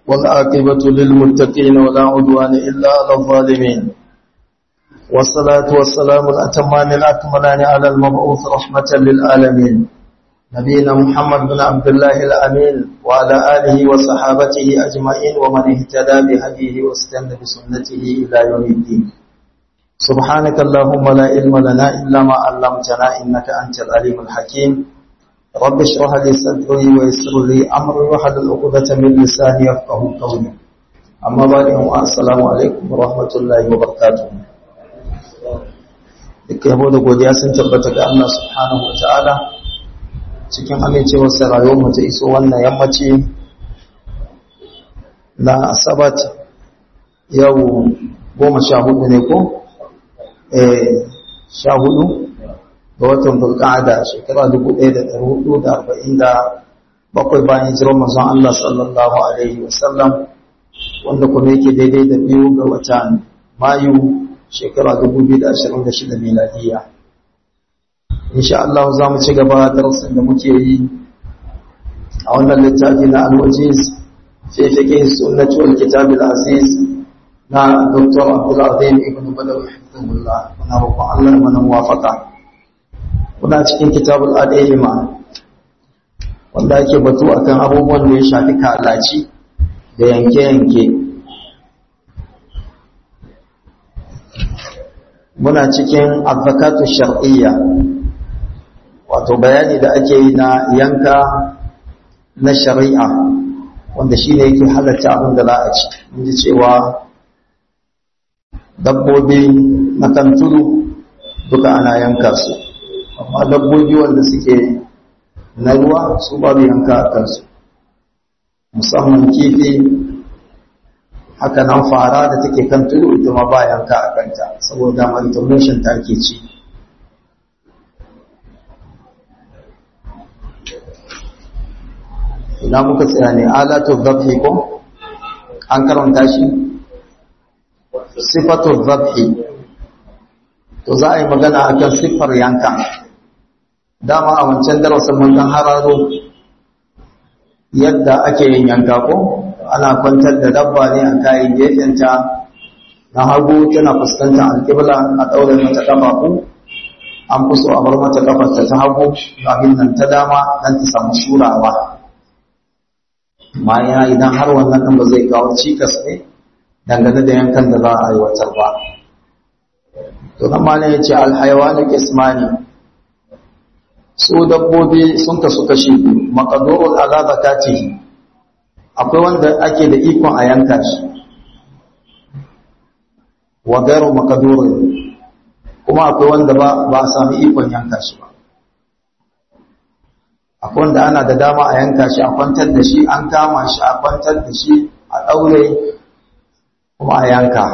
والعاقبة للمتقين ولا عدوان إلا على الظالمين والصلاة والسلام الأتمان الأكملان على المبعوث رحمة للعالمين نبينا محمد بن عبد الله الأمين وعلى آله وصحابته أجمعين ومن اهتدى بهديه واستنى بسنته إلى يوم الدين سبحانك اللهم لا علم لنا إلا ما علمتنا إنك أنت العليم الحكيم رب اشرح لي صدري ويسر لي امري واحلل عقدة من لساني يفقهوا قولي اما بعد السلام عليكم ورحمه الله وبركاته duk yabo da godiya sun tabbata ga Allah subhanahu wa ta'ala cikin amincewar sa rayuwar mu ta iso wannan yammaci na asabat yau goma sha hudu ne ko eh sha hudu ga watan bulƙada shekara 1447 bayan hijirar manzon Allah sallallahu alaihi wasallam wanda kuma yake daidai da biyu ga watan Mayu shekara 2026 miladiya insha Allah za mu ci gaba darasin da muke yi a wannan littafi na al-wajiz fi fiqh sunnati wal kitab al-aziz na Dr. Abdul Azim ibn Badawi hafizahullah muna roƙon Allah mana muwafaqa kuna cikin kitabul adayima wanda ake batu akan abubuwan da ya shafi kalaci da yanke-yanke muna cikin advocatu shar'iyya wato bayani da ake yi na yanka na shari'a wanda shi ne yake halatta abin da za a ci inji cewa dabbobi na kan tudu duka ana yanka su amma dabbobi wanda suke na ruwa su babu yanka a kansu musamman kifi haka nan fara da take kan tudu ita ma ba yanka a kanta saboda malformation ta ke ci ina muka tsaya ne alatu zabhi ko an karanta shi sifatu zabhi to za a yi magana akan siffar yanka dama a wancan darasin mun dan hararo yadda ake yin yanka ko ana kwantar da dabba ne a kayan gefenta na hagu tana fuskantar alƙibla a ɗaure mata ƙafafu an fi so a bar mata ƙafarta ta hagu abin nan ta dama don ta samu shurawa ma'ana idan har wannan ɗin ba zai kawo cikas ne dangane da yankan da za a aiwatar ba to nan ma ne ya ce alhaiwanu kismani su dabbobi sun kasu kashi biyu makadurul ala zakatihi akwai wanda ake da ikon a yanka shi wa gairu makadurin kuma akwai wanda ba ba a sami ikon yanka shi ba akwai wanda ana da dama a yanka shi a kwantar da shi an kama shi a kwantar da shi a ɗaure kuma a yanka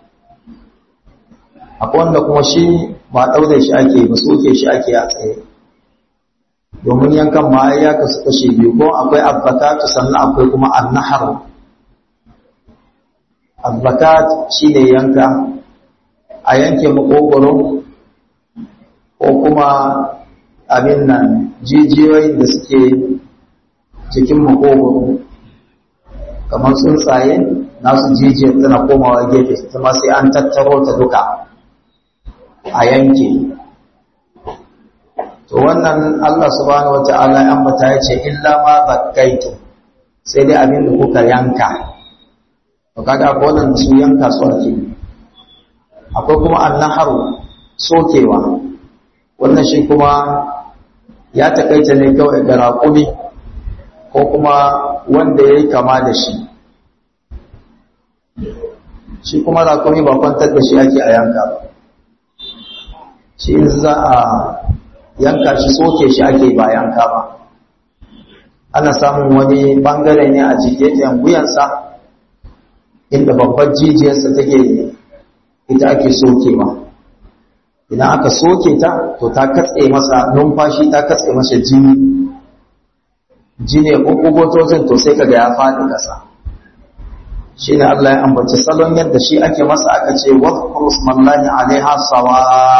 akwai wanda kuma shi ba ɗaure shi ake ba soke shi ake a tsaye domin yankan ma ya kasu kashe biyu ko akwai abbakatu sannan akwai kuma annahar abbakat shi ne yanka a yanke makogoro ko kuma abin nan jijiyoyin da suke cikin makogoro kamar tsuntsaye nasu jijiyar tana komawa gefe ta sai an tattaro ta duka a yanke to wannan Allah subhanahu wata'ala ya ambata ya ce illa ma bakkaitu sai dai abin da kuka yanka to kaga akwai wannan su yanka su ake akwai kuma annaharu sokewa wannan shi kuma ya takaita ne kawai ga raƙumi ko kuma wanda ya yi kama da shi shi kuma raƙumi ba kwantar da shi ake a yanka ba shi in za a yanka shi soke shi ake ba yanka ba ana samun wani bangare ne a jikin wuyansa inda babbar jijiyarsa take ita ake sokewa idan aka soke ta to ta katse masa numfashi ta katse masa jini jini ya ƙuƙugotocin to sai kaga ya faɗi ƙasa shi ne Allah ya ambaci salon yadda shi ake masa aka ce wadda smallahi alaiha sawa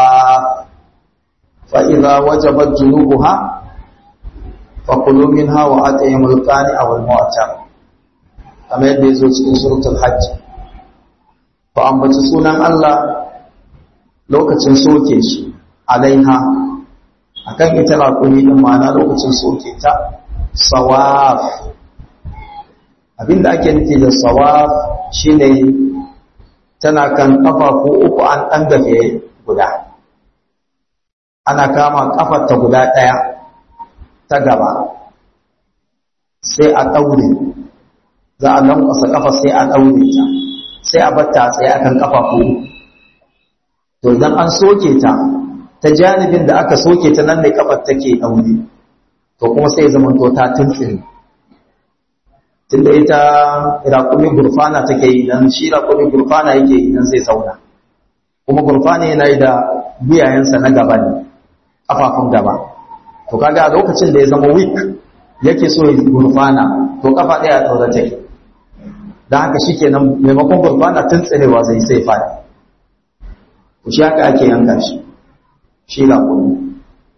فإذا وجبت جنوبها فكلوا منها وأطعموا القانع والمعتر kamar yadda ya zo cikin suratul hajj ku ambaci sunan Allah lokacin soke shi alaiha akan ita raƙumi din ma'ana lokacin soke ta sawaf abinda ake nufi da sawaf shine tana kan kafafu uku an ɗan gafe guda ana kama kafar ta guda ɗaya ta gaba sai a ɗaure za a lankwasa kafa sai a ɗaure ta sai a batta a tsaye akan kafafu to idan an soke ta ta janibin da aka soke ta nan ne kafar take ɗaure to kuma sai zama to ta tuntsiri tunda ita raƙumi gurfana take yi dan shi raƙumi gurfana yake idan zai zauna kuma gurfana yana yi da biyayensa na gaba ne kafafun gaba to kaga a lokacin da ya zama weak yake so ya gurfana to kafa ɗaya ɗaura take don haka shi kenan maimakon gurfana tun tsirewa zai sai fada to shi haka ake yanka shi shi raƙumi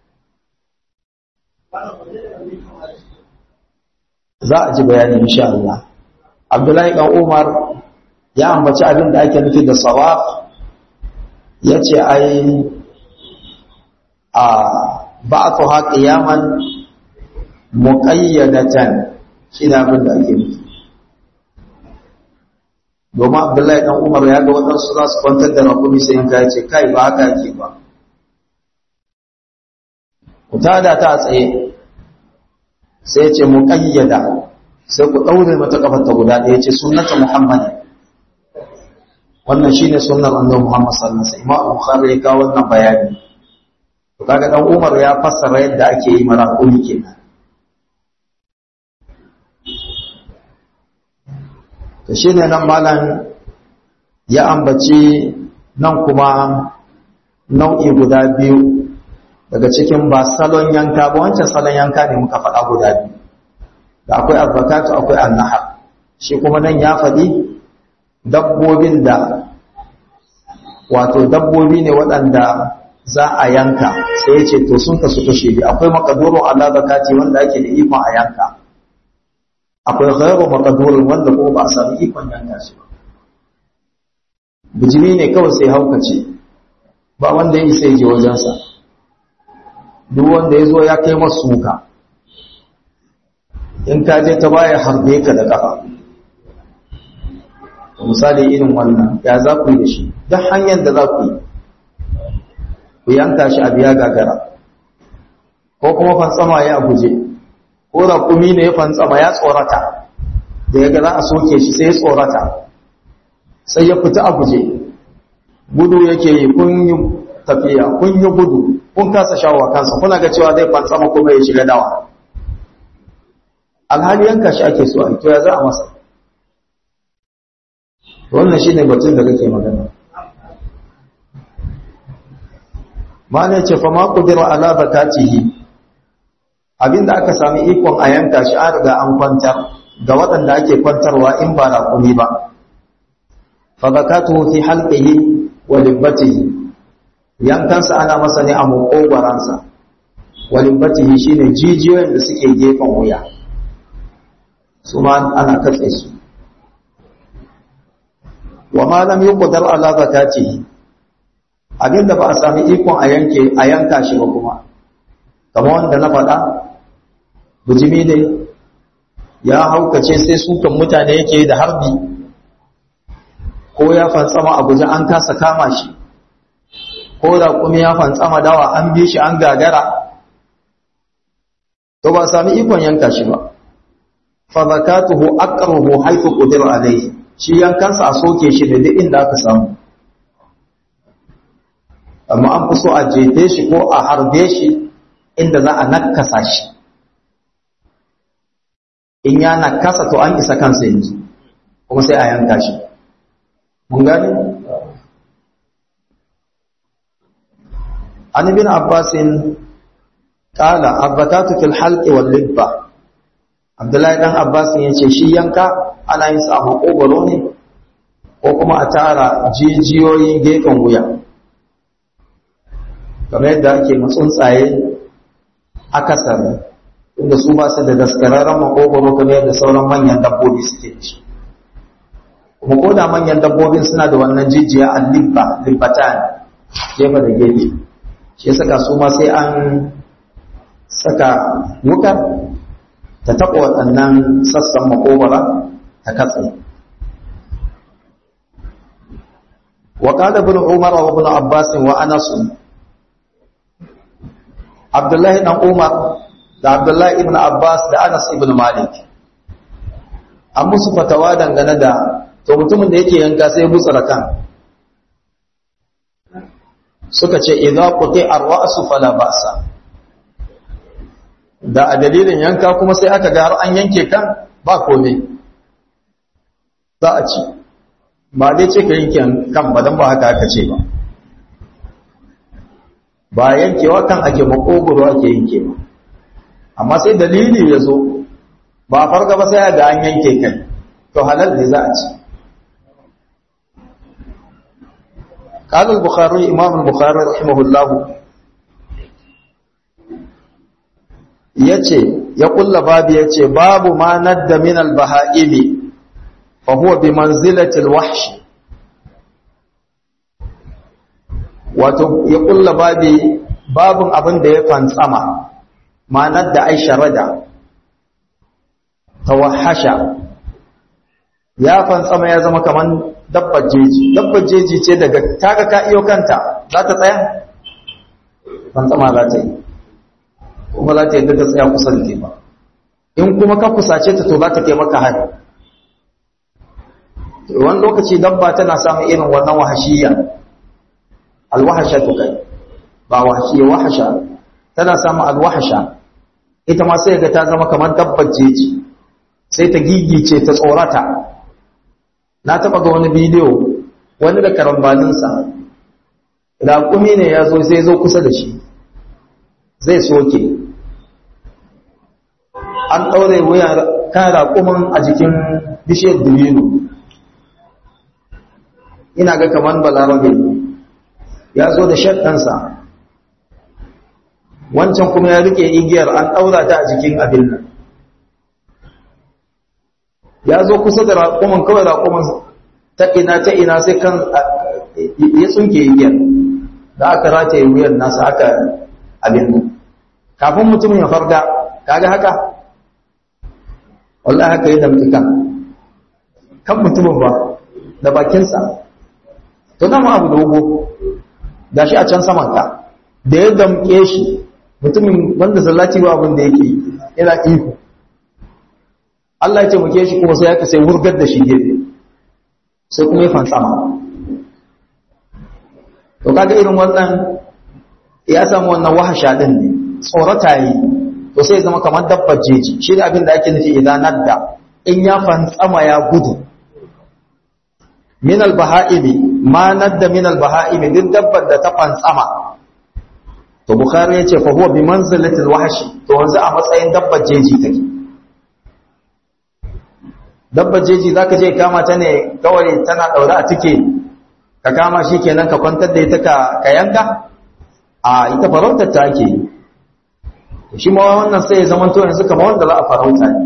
za a ji bayani insha Allah Abdullahi dan Umar ya ambaci abin da ake nufi da sawaf yace ai a ba'athuha qiyaman muqayyadatan shine abin da ake nufi domin Abdullahi dan Umar ya ga wadansu za su kwantar da rakumi sai yanka yace kai ba haka yake ba ku tada ta tsaye sai ya ce muƙayyada sai ku ɗaure mata ƙafarta guda ɗaya ce sunnata muhammad wannan shi ne sunnar annabi muhammad sallallahu alaihi wasallam imam bukhari ya kawo wannan bayani to kaga dan umar ya fassara yadda ake yi marakuni kenan to shine nan malam ya ambaci nan kuma nau'i guda biyu daga cikin ba salon yanka ba wancan salon yanka ne muka faɗa guda biyu da akwai abbakatu akwai annahar shi kuma nan ya faɗi dabbobin da wato dabbobi ne waɗanda za a yanka sai ya ce to sun kasu kashe biyu akwai makadurun ala zakati wanda ake da ikon a yanka akwai ghairu makadurun wanda kuma ba a sami ikon yanka shi ba bijimi ne kawai sai haukace ba wanda ya isa ya je wajensa duk wanda ya zo ya kai masu suka in ka je ta baya harbe ka da ƙafa misali irin wannan ya za ku yi da shi duk hanyar da za ku yi ku yanka shi a biya gagara ko kuma fantsama ya guje ko raƙumi ne ya fantsama ya tsorata da ya ga za a soke shi sai ya tsorata sai ya fita a guje gudu yake yi kun yi tafiya kun yi gudu kun kasa shawo kansa kuna ga cewa zai fantsama kuma ya shiga dawa alhali yanka shi ake so a to ya za a masa wannan shine batun da kake magana mana ce fa ma qudira ala zakatihi abinda aka sami ikon a yanka shi an riga an kwantar ga waɗanda ake kwantarwa in ba raƙumi ba fa zakatuhu fi halqihi wa libbatihi yankansa ana masa ne a makogwaransa walibbatihi shine jijiyoyin da suke gefen wuya su ma ana katse su wa ma lam yuqdar ala zakatihi abinda ba a sami ikon a yanke a yanka shi ba kuma kamar wanda na faɗa bujimi ne ya haukace sai sukan mutane yake da harbi ko ya fantsama a guje an kasa kama shi ko da kuma ya fantsama dawa an bi shi an gagara to ba sami ikon yanka shi ba fa zakatuhu aqrahu haythu qudira alayhi shi yankansa a soke shi da duk inda aka samu amma an fi so a jefe shi ko a harbe shi inda za a nakasa shi in ya nakasa to an isa kansa yanzu kuma sai a yanka shi mun gani an ibn abbasin qala abbakatu fil halqi wal libba abdullahi dan abbasin yace shi yanka ana yin sa a makogoro ne ko kuma a tara jijiyoyin gefen wuya kamar yadda ake tsuntsaye akasar inda su ba su da daskararren makogoro kamar yadda sauran manyan dabbobi suke ci kuma ko da manyan dabbobin suna da wannan jijiya a libba libbatan gefe da gefe shi saka su ma sai an saka wukar ta taɓa waɗannan sassan makobara ta katse وقال ابن عمر وابن عباس وانس عبد الله بن عمر da Abdullahi ibn Abbas da Anas ibn Malik an musu fatawa dangane da to mutumin da yake yanka sai ya butsara kan suka ce idza quti ar-ra'su fala ba'sa da a dalilin yanka kuma sai aka ga har an yanke kan ba komai za a ci ba dai ce ka yanke kan ba don ba haka aka ce ba ba yankewa kan ake makogoro ake yanke ba amma sai dalili ya zo ba farga ba sai ga an yanke kai to halal ne za a ci قال البخاري إمام البخاري رحمه الله yace ya kulla babu yace babu ma nadda min al-baha'imi fa huwa bi manzilati al-wahsh wato ya kulla babi babun abin da ya fantsama ma nadda ai sharada tawahasha ya fantsama ya zama kaman dabbar jeji dabbar jeji ce daga kaga ka iyo kanta za ta tsaya fantsama za ta yi kuma za ta yi ta tsaya kusa da ba in kuma ka kusace ta to za ta kai maka hari wani lokaci dabba tana samun irin wannan wahashiya alwahasha to kai ba wahashiya wahasha tana samun alwahasha ita ma sai ga ta zama kamar dabbar jeji sai ta gigice ta tsorata na taba ga wani bidiyo wani da karambaninsa raƙumi ne ya zo sai zo kusa da shi zai soke an ɗaure wuyan kan raƙumin a jikin bishiyar dubino ina ga kamar balarabe ya zo da shaɗansa wancan kuma ya rike igiyar an ɗaura ta a jikin abin nan ya zo kusa da raƙumin kawai raƙumin ta ina ta ina sai kan ya tsunke igiyar da aka rataye wuyar nasa aka abin nan kafin mutumin ya farga kaga haka wallahi haka yi damki kan kan mutumin ba da bakinsa to dama abu dogo da shi a can saman ka da ya damke shi mutumin wanda sallaci ba abin da yake yana ihu Allah ya taimake shi kuma sai aka sai wurgar da shi gefe sai kuma ya fansama to kaga irin wannan ya samu wannan wahasha din ne tsorata yi to sai zama kamar dabbar jeji shi ne abin da ake nufi idan nadda in ya fantsama ya gudu min albaha'imi ma nadda min albaha'imi duk dabbar da ta fantsama to bukhari yace fa huwa bi manzilati alwahshi to wanzu a matsayin dabbar jeji take dabbar jeji zaka je kama ta ne kawai tana daure a tike ka kama shi kenan ka kwantar da ita ka ka yanka a ita farautar ta ake shi ma wannan sai ya zama to yanzu kamar wanda za a farauta ne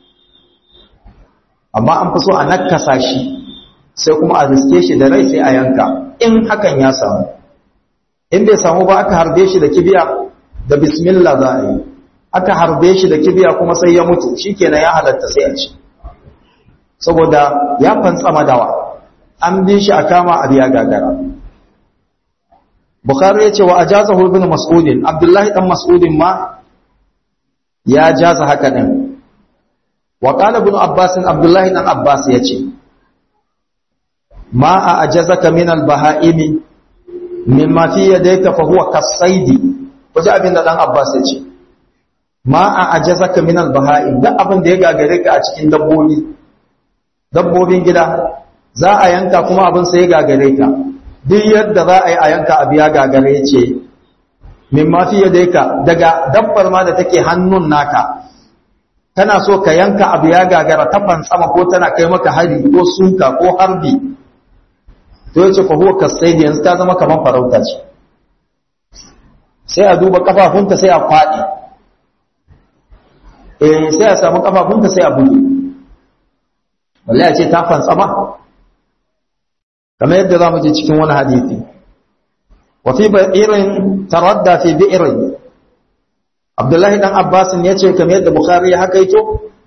amma an fi so a nakasa shi sai kuma a riske shi da rai sai a yanka in hakan ya samu in bai samu ba aka harbe shi da kibiya da bismillah za a yi aka harbe shi da kibiya kuma sai ya mutu shikenan ya halatta sai a ci saboda ya fantsama dawa an bi shi a kama a biya gagara bukhari ya ce wa ajazahu ibn mas'udin abdullahi dan mas'udin ma ya jaza haka din wa qala ibn abbas abdullahi dan abbas ya ce ma a ajazaka min al-baha'imi mimma fi yadayka fa huwa kasaidi waje abin da dan abbas ya ce ma a ajazaka min al-baha'im duk abin da ya gagare ka a cikin dabbobi dabbobin gida za a yanka kuma abin sai ya gagare ka duk yadda za a yi a yanka abu ya gagare ce min ma fi yadayka daga dabbar ma da take hannun naka kana so ka yanka abu ya gagara ta sama ko tana kai maka hari ko suka ko harbi to yace fa huwa kasaidi yanzu ta zama kaman farauta ce sai a duba kafafunta sai a fadi eh sai a samu kafafunta sai a buge wallahi ce ta fantsama kamar yadda za mu ji cikin wani hadithi wa fi ba'irin taradda fi bi'irin abdullahi dan abbasin ya ce kamar yadda bukhari ya hakaito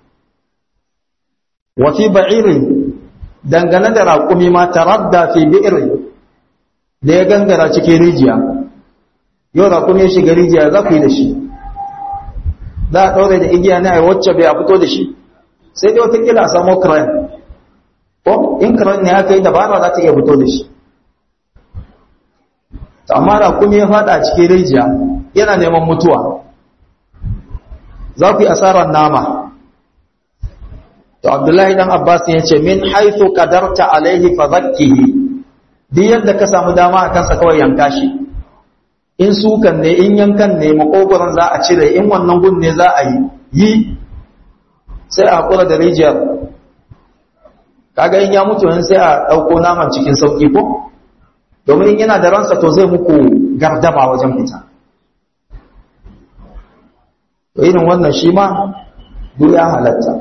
wa fi ba'irin dangane da raƙumi ma taradda fi bi'irin da ya gangara cikin rijiya yau raƙumi ya shiga rijiya za ku yi da shi za a ɗaure da igiya na a wacce bai a fito da shi sai dai watakila a samu kran ko in kran ne aka yi dabara za ta iya fito da shi ta amma raƙumi ya faɗa a cikin rijiya yana neman mutuwa za ku yi asarar nama to abdullahi dan abbas ya ce min haithu qadarta alaihi fa zakkihi duk yadda ka samu dama a kansa kawai yanka shi in sukan ne in yankan ne makogoron za a cire in wannan gun ne za a yi yi sai a hakura da rijiyar kaga in ya mutu sai a ɗauko naman cikin sauƙi ko domin in yana da ransa to zai muku gardama wajen fita to irin wannan shi ma duk ya halatta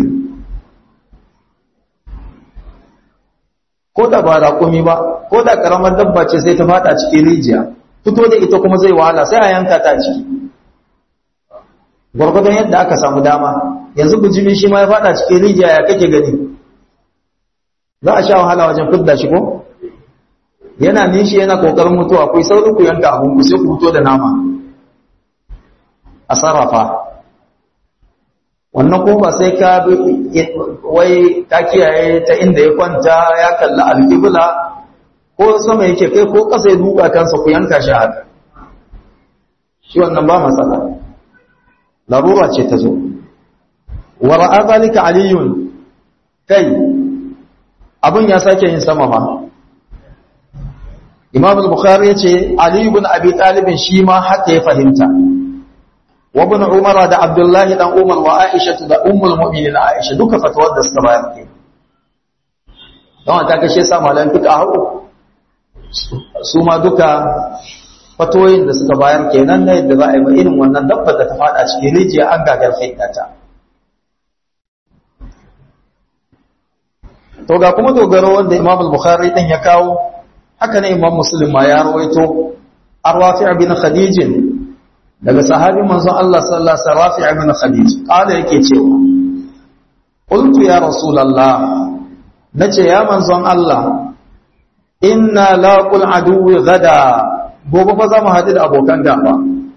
ko da ba raƙumi ba ko da ƙaramar dabba ce sai ta fada cikin rijiya fito da ita kuma zai wahala sai a yanka ta ciki gwargwadon yadda aka samu dama yanzu bujimi shi ma ya fada cikin rijiya ya kake gani za a sha wahala wajen fidda shi ko yana nishi yana kokarin mutuwa ku saurin ku yanka abun ku sai ku fito da nama a sarrafa wannan ko ba sai ka wai ka kiyaye ta inda ya kwanta ya kalli alkibla ko sama yake kai ko ƙasa ya duka kansa ku yanka shi haka shi wannan ba matsala larura ce ta zo wa ra'a zalika aliyun kai abin ya sake yin sama ma imam al-bukhari yace ali ibn abi talib shi ma haka ya fahimta wa ibn umar da abdullah dan umar wa aisha da ummul mu'minin aisha duka fatawar da suka bayar ke don ta kashe sa malan fiqh su ma duka fatoyin da suka bayar kenan na yadda za a yi irin wannan dabba da ta fada cikin rijiya an gagar faidata to ga kuma dogaro wanda imam al-bukhari din ya kawo haka ne imam muslim ma ya rawaito arwafi bin khadij daga sahabi manzon Allah sallallahu alaihi wasallam rafi bin khadij kala yake cewa qultu ya rasulullah nace ya manzon Allah inna laqul aduwi gada gobe fa zamu haɗu da abokan gaba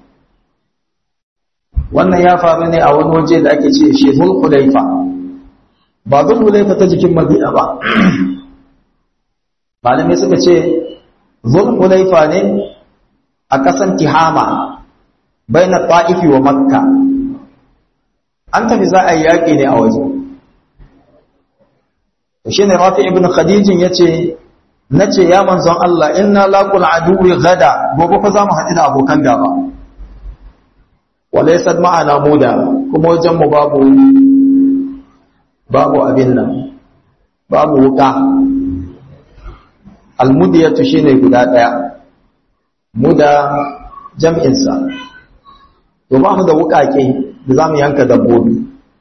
wannan ya faru ne a wani waje da ake ce shi zulhulaifa ba zulhulaifa ta jikin madina ba malamai suka ce zulhulaifa ne a ƙasan tihama bai na ta'ifi wa makka an tafi za a yi yaƙi ne a waje shi ne rafi ibn khadijin ya ce na ce ya manzon Allah inna laqul aduwi gada gobe fa zamu haɗu da abokan gaba walaysa ma'ana muda kuma wajen mu babu babu abin nan babu wuka almudiyatu shine guda daya muda jam'in sa to ba mu da wukake da zamu yanka dabbobi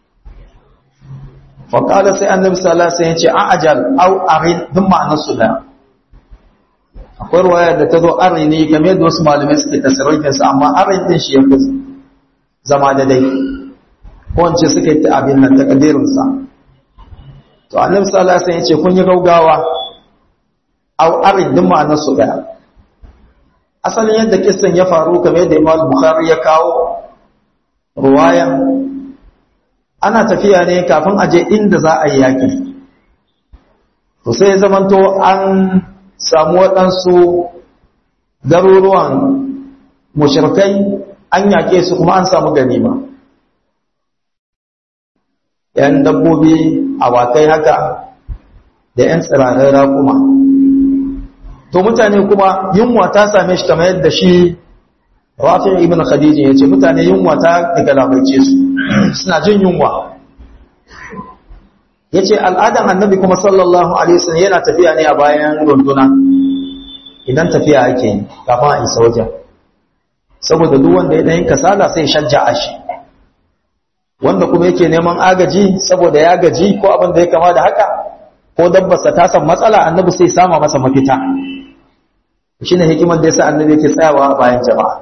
fa qala sai annabi sallallahu alaihi wasallam ya ce a'jal au arin duk ma'anar su daya akwai ruwaya da ta zo arini game da wasu malamai suke tasirrifinsa amma arin din shi ya fi zama da dai ko wance suka yi abin nan ta kadirinsa to annabi sallallahu alaihi wasallam ya ce kun yi gaugawa au arin din ma'anar su daya asalin yadda kissan ya faru kamar yadda Imam Bukhari ya kawo ruwayan ana tafiya ne kafin aje inda za a yi yaki to sai ya zamanto an samu waɗansu garuruwan mushirkai an yaƙe su kuma an samu ganima ‘yan dabbobi awakai haka da ‘yan tsirarai raƙuma to mutane kuma yunwa ta same shi kamar yadda shi rafin ibn khadijin ya ce mutane yunwa ta daga labaice su suna jin yunwa ya ce al'adan annabi kuma sallallahu alaihi wasallam yana tafiya ne a bayan runduna idan tafiya ake yi kafin a isa wajen saboda duk wanda ya ɗayin kasala sai shajja a shi wanda kuma yake neman agaji saboda ya gaji ko abin da ya kama da haka ko dabbarsa ta san matsala annabi sai sama masa mafita shine hikimar da yasa annabi yake tsayawa bayan jama'a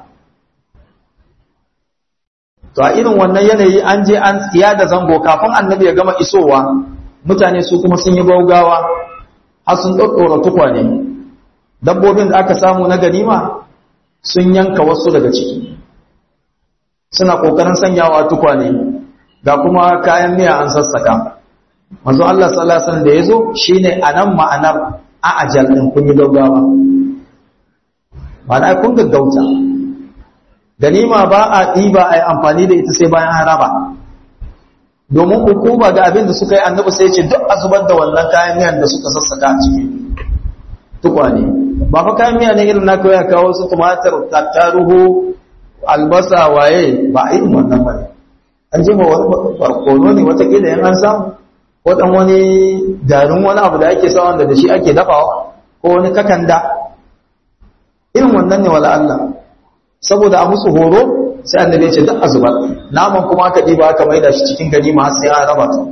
to a irin wannan yanayi an je an tsiya da zango kafin annabi ya gama isowa mutane su kuma sun yi gaugawa har sun ɗaɗɗora tukwane dabbobin da aka samu na ganima sun yanka wasu daga ciki suna ƙoƙarin sanyawa tukwane ga kuma kayan miya an sassaka manzo Allah sallallahu alaihi wasallam da yazo shine anan ma'anar a'ajal din kun yi gaugawa ma'ana kun gaggauta ganima ba a ɗiba a yi amfani da ita sai bayan haraba domin hukuma ga abin da suka yi annabi sai ce duk a zubar da wannan kayan miyan da suka sassaka a ciki tukwane ba fa kayan miya ne irin na kawai kawo su tumatir tattaruhu albasa waye ba a irin wannan ba ne an ji ma wani barkono ne watakila yan an samu ko dan wani garin wani abu da ake sa wanda da shi ake dafawa ko wani kakanda irin wannan ne wala Allah saboda a musu horo sai annabi ya ce duk azubar naman kuma aka diba aka maida shi cikin ganima sai an raba ta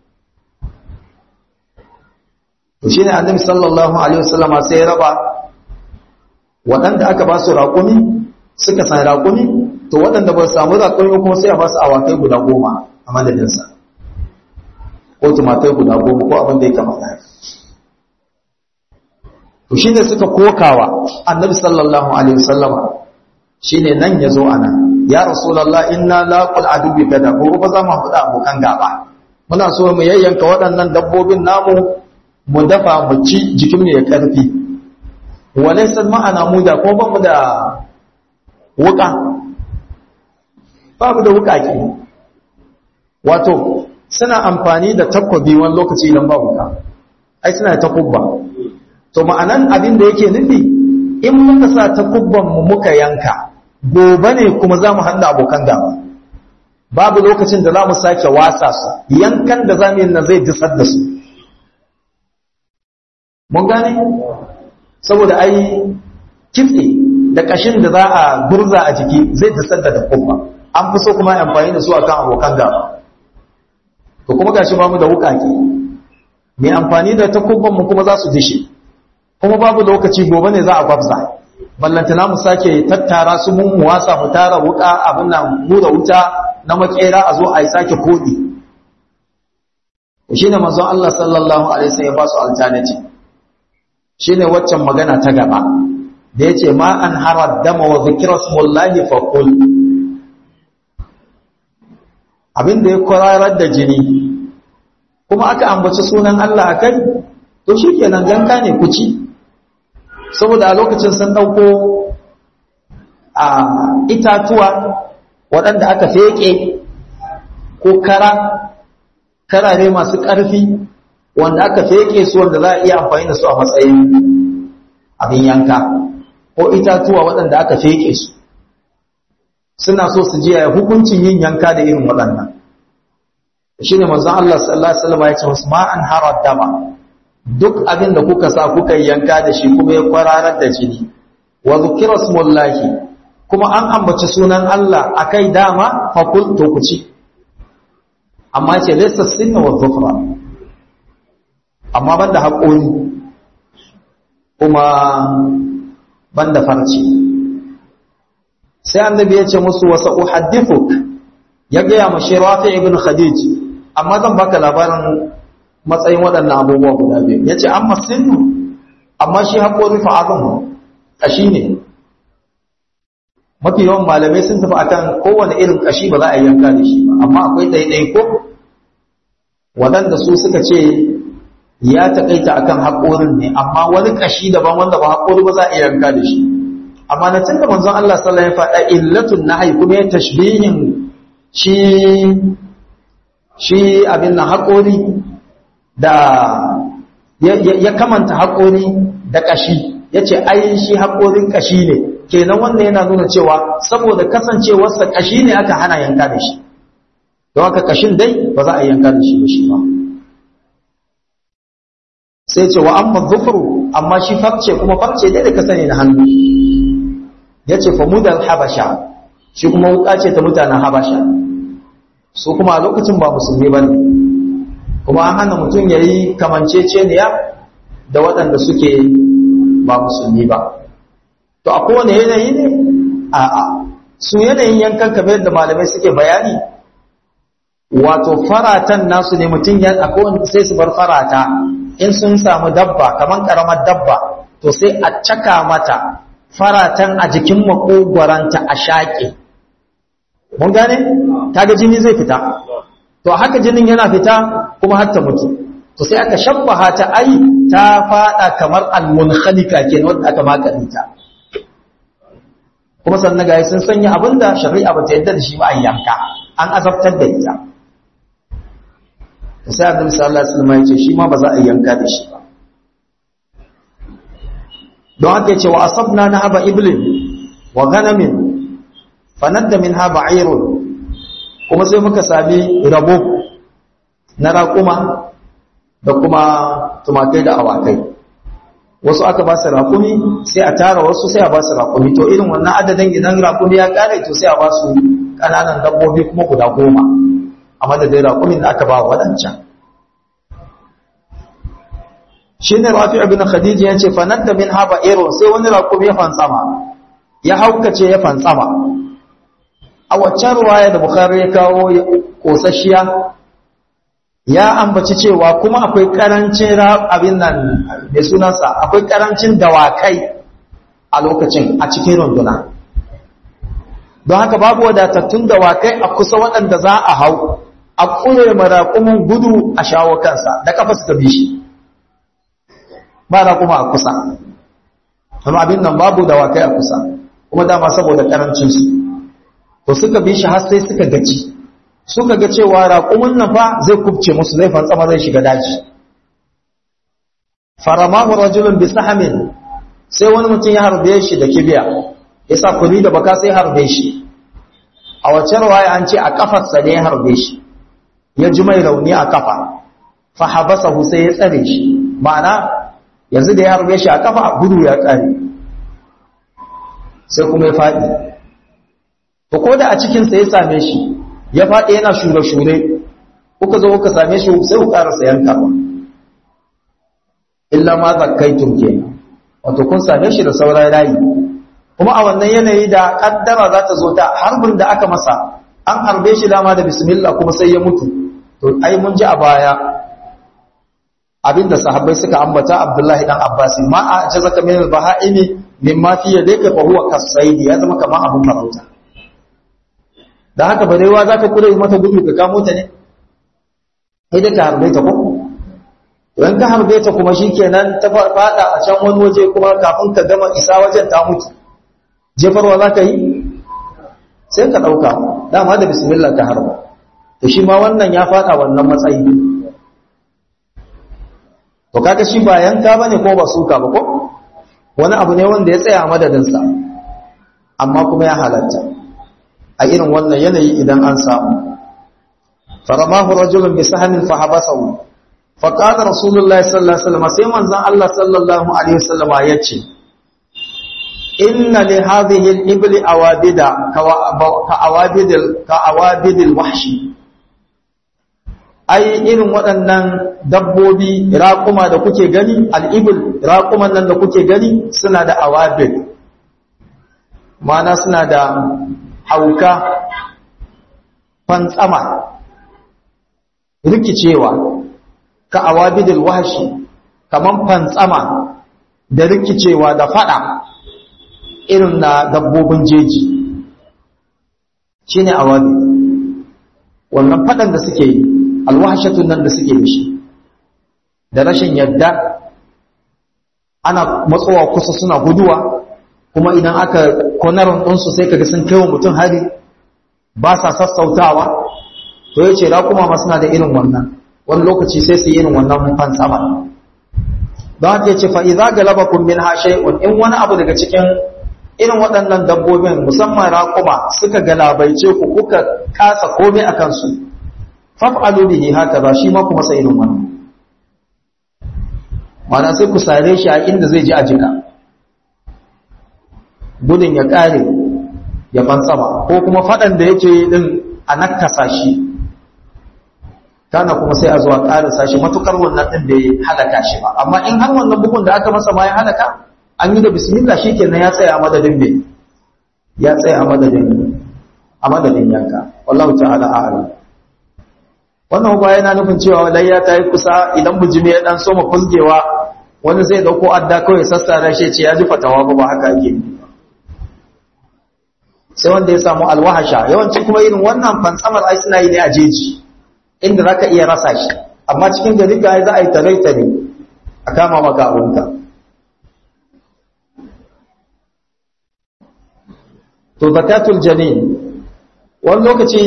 to shine annabi sallallahu alaihi wasallama sai ya raba waɗanda aka ba su raƙumi suka san raƙumi to waɗanda ba su samu raƙumi kuma sai a ba su awakai guda goma a madadinsa ko tumatai guda goma ko abin da ya kamata to shine suka kokawa annabi sallallahu alaihi wasallama shine nan yazo ana ya rasulullah inna laqul adubi gada ko ba za mu haɗa abokan gaba muna so mu yayyanka waɗannan dabbobin namu mu dafa mu ci jikin mu ya karfi walaysa ma'ana mu da ko ba mu da wuka babu da wuka ke wato suna amfani da takwabi wani lokaci idan ba wuka ai suna da takubba to ma'anan abin da yake nufi in muka sa takubban mu muka yanka gobe ne kuma za mu haɗa abokan gaba babu lokacin da za mu sake wasa su yankan da za mu yi na zai disar da su mun gane saboda ai kitse da ƙashin da za a gurza a jiki zai disar da takubba an fi so kuma amfani da su akan abokan gaba to kuma gashi ba mu da wukake mai amfani da takubban mu kuma za su dishe kuma babu lokaci gobe ne za a gwabza ballantana mu sake tattara su mun wasa mu tara wuka abin nan mu da wuta na makera a zo a yi sake kodi shine manzon Allah sallallahu alaihi wasallam ya ba su alternative shine waccan magana ta gaba da yace ma an harad dama wa zikra smullahi fa qul abin da ya kwararar da jini kuma aka ambaci sunan Allah akai to shikenan ganka ne ku ci saboda a lokacin sun ɗauko a itatuwa waɗanda aka feƙe ko kara karare masu ƙarfi wanda aka feƙe su wanda za a iya amfani da su a matsayin abin yanka ko itatuwa waɗanda aka feƙe su suna so su ji hukuncin yin yanka da irin waɗannan shi ne manzon Allah sallallahu Alaihi wasallam ya ce musu ma'an harar dama duk abin da kuka sa kuka yanka da shi kuma ya kwararar da jini wa zukira smullahi kuma an ambaci sunan Allah akai dama fa kul to ku ci amma ce laysa sinna wa dhufra amma banda haƙori kuma banda farci sai annabi ya ce musu wasa uhaddithuk ya ga ma shi rafi ibn khadij amma zan baka labarin matsayin waɗannan abubuwa guda biyu ya ce an masinu amma shi haƙori fa'adun ƙashi ne mafi yawan malamai sun tafi akan kowane irin ƙashi ba za a yanka da shi ba amma akwai ɗaiɗai ko waɗanda su suka ce ya taƙaita akan haƙorin ne amma wani ƙashi daban wanda ba haƙori ba za a yanka da shi amma na tun da manzon Allah sallallahu alaihi wasallam ya faɗa illatun nahi kuma ya tashbihin shi shi abin nan haƙori da ya kamanta haƙori da ƙashi ya ce ai shi haƙorin ƙashi ne kenan wannan yana nuna cewa saboda kasancewarsa ƙashi ne aka hana yanka da shi don haka ƙashin dai ba za a yanka da shi ba shi ba sai ce wa amma zufuru amma shi farce kuma farce dai da ka sani na hannu ya ce fa mudal habasha shi kuma wuka ce ta mutanen habasha su kuma a lokacin ba musulmi ba ne kuma an hana mutum ya yi kamanceceniya da waɗanda suke ba musulmi ba to a kowane yanayi ne a'a su yanayin yankan kamar yadda malamai suke bayani wato faratan nasu ne mutum ya akwai sai su bar farata in sun samu dabba kamar karamar dabba to sai a caka mata faratan a jikin makogwaranta a shaƙe mun gane kaga jini zai fita to haka jinin yana fita kuma har ta mutu to sai aka shabbaha ta ai ta fada kamar almunhalika kenan wanda aka makarinta kuma sannan ga sun sanya abinda shari'a ba ta yadda da shi ba a yanka an azabtar da ita to sai annabi sallallahu alaihi wasallam ya ce shi ma ba za a yanka da shi ba don haka yace wa asabna nahaba iblin wa ganamin fanadda minha ba'irun kuma sai muka sami rabo na raƙuma da kuma tumakai da awakai wasu aka ba su raƙumi sai a tara wasu sai a ba su raƙumi to irin wannan adadin idan raƙumi ya ƙare to sai a ba su ƙananan dabbobi kuma guda goma a madadin raƙumin da aka ba waɗancan shi ne rafi abin khadija ya ce fanadda min haɓa irin sai wani raƙumi ya fantsama ya haukace ya fantsama a waccan ruwaya da Bukhari ya kawo kosasshiya ya ambaci cewa kuma akwai karancin abin nan mai sunansa akwai karancin dawakai a lokacin a cikin runduna don haka babu wadatattun dawakai a kusa waɗanda za a hau a ƙure maraƙumin gudu a shawo kansa da kafa suka bi shi ba raƙuma a kusa amma abin nan babu dawakai a kusa kuma dama saboda karancinsu to suka bi shi har sai suka gaci suka ga cewa raƙumin nan fa zai kubce musu zai fantsama zai shiga daji faramahu rajulun bi sahamin sai wani mutum ya harbe shi da kibiya yasa kuli da baka sai harbe shi a wace riwaya an ce a kafarsa ne ya harbe shi ya ji mai rauni a kafa fa habasahu sai ya tsare shi ma'ana yanzu da ya harbe shi a kafa gudu ya kare sai kuma ya faɗi to ko da a cikinsa ya same shi ya faɗi yana shure-shure kuka zo kuka same shi sai ku ƙarasa yankawa illa ma zakkaitun kenan wato kun same shi da sauran rayi kuma a wannan yanayi da kaddara za ta zo ta harbin da aka masa an harbe shi dama da bismillah kuma sai ya mutu to ai mun ji a baya abinda sahabbai suka ambata Abdullahi dan Abbas ma a jazaka min al-baha'imi mimma fi yadayka fa huwa kasaidi ya zama kamar abun farauta da haka barewa za ka kure mata gudu ka kamo ta ne sai da ka harbe ta ko idan ka harbe ta kuma shikenan ta fada a can wani waje kuma kafin ka gama isa wajen ta mutu jefarwa za ka yi sai ka ɗauka dama da bismillah ka harba to shi ma wannan ya fada wannan matsayi to kaga shi ba yanka bane ko ba suka ba ko wani abu ne wanda ya tsaya madadinsa amma kuma ya halatta a irin wannan yanayi idan an samu faramahu rajulun bi sahamin fa habasahu fa qala rasulullahi sallallahu alaihi wasallam sai manzon Allah sallallahu alaihi wasallam yace inna li hadhihi al-ibli awabida ka awabidil ka awabidil wahshi ai irin waɗannan dabbobi raƙuma da kuke gani al-ibl raƙuman nan da kuke gani suna da awabid ma'ana suna da hauka fantsama rikicewa ka awabidil wahshi kaman fantsama da rikicewa da fada irin na dabbobin jeji shine awabid wannan fadan da suke yi alwahshatun nan da suke mishi da rashin yadda ana matsowa kusa suna guduwa kuma idan aka konarin ɗinsu sai kaga sun kai wa mutum hari ba sa sassautawa to ya ce raƙuma ma suna da irin wannan wani lokaci sai su yi irin wannan fan sama don haka ya ce fa'iza ga labakun min hashe'un in wani abu daga cikin irin waɗannan dabbobin musamman raƙuma suka galabaice ku kuka kasa komai a kansu faf'alu bihi haka ba shi ma kuma sai irin wannan mana sai ku sare shi a inda zai ji a jika gudun ya ƙare ya fansama ko kuma faɗan da yake din a nakasa shi kana kuma sai a zuwa ƙarasa shi matukar wannan ɗin bai halaka shi ba amma in har wannan bugun da aka masa ma ya halaka an yi da bismillah shi kenan ya tsaya a madadin bai ya tsaya a madadin a madadin yanka wallahu ta'ala a'lam wannan ba yana nufin cewa layya ta yi kusa idan bujimi ya dan soma fusgewa wani zai dauko adda kawai sassara shi ce ya ji fatawa ba ba haka ake sai wanda ya samu alwahasha yawanci kuma irin wannan fantsamar ai suna yi ne a jeji inda zaka iya rasa shi amma cikin gari ga za a yi tare tare a kama maka abunka to zakatul janin wani lokaci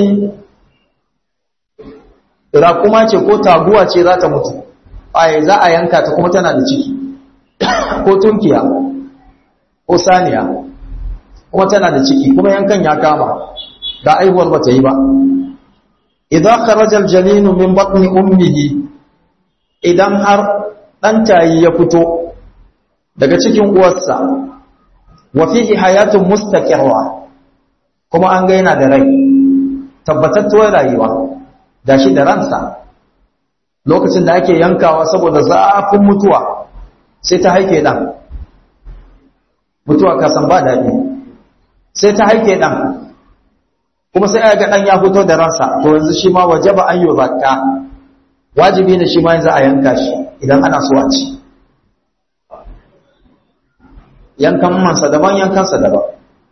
rakuma ce ko taguwa ce za ta mutu ai za a yanka ta kuma tana da ciki ko tunkiya ko saniya kuma tana da ciki kuma yankan ya kama da aihuwar ba ta yi ba idan kharaja aljaninu min batni ummihi idan har dan tayi ya fito daga cikin uwarsa wa fihi hayatun mustaqirra kuma an ga yana da rai tabbatattuwar rayuwa gashi da ransa lokacin da ake yankawa saboda zafin mutuwa sai ta haike dan mutuwa ka san ba daɗi sai ta haike dan kuma sai aka ga dan ya fito da ransa to yanzu shi ma wajaba an yuzakka wajibi ne shi ma yanzu a yanka shi idan ana so a ci yankan mansa daban yankansa daban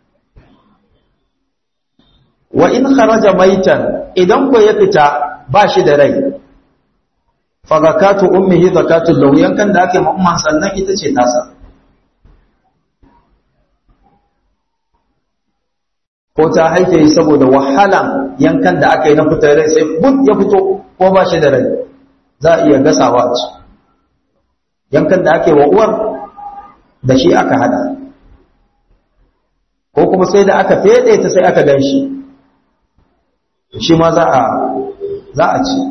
wa in kharaja maitan idan ko ya fita ba shi da rai fa zakatu ummihi zakatu lahu yankan da ake mamman sannan ita ce tasa ko ta haife yi saboda wahalan yankan da aka yi na fitar rai sai but ya fito ko ba shi da rai za a iya gasawa ci yankan da ake wa uwar da shi aka hada ko kuma sai da aka fede ta sai aka gan shi shi ma za a za a ci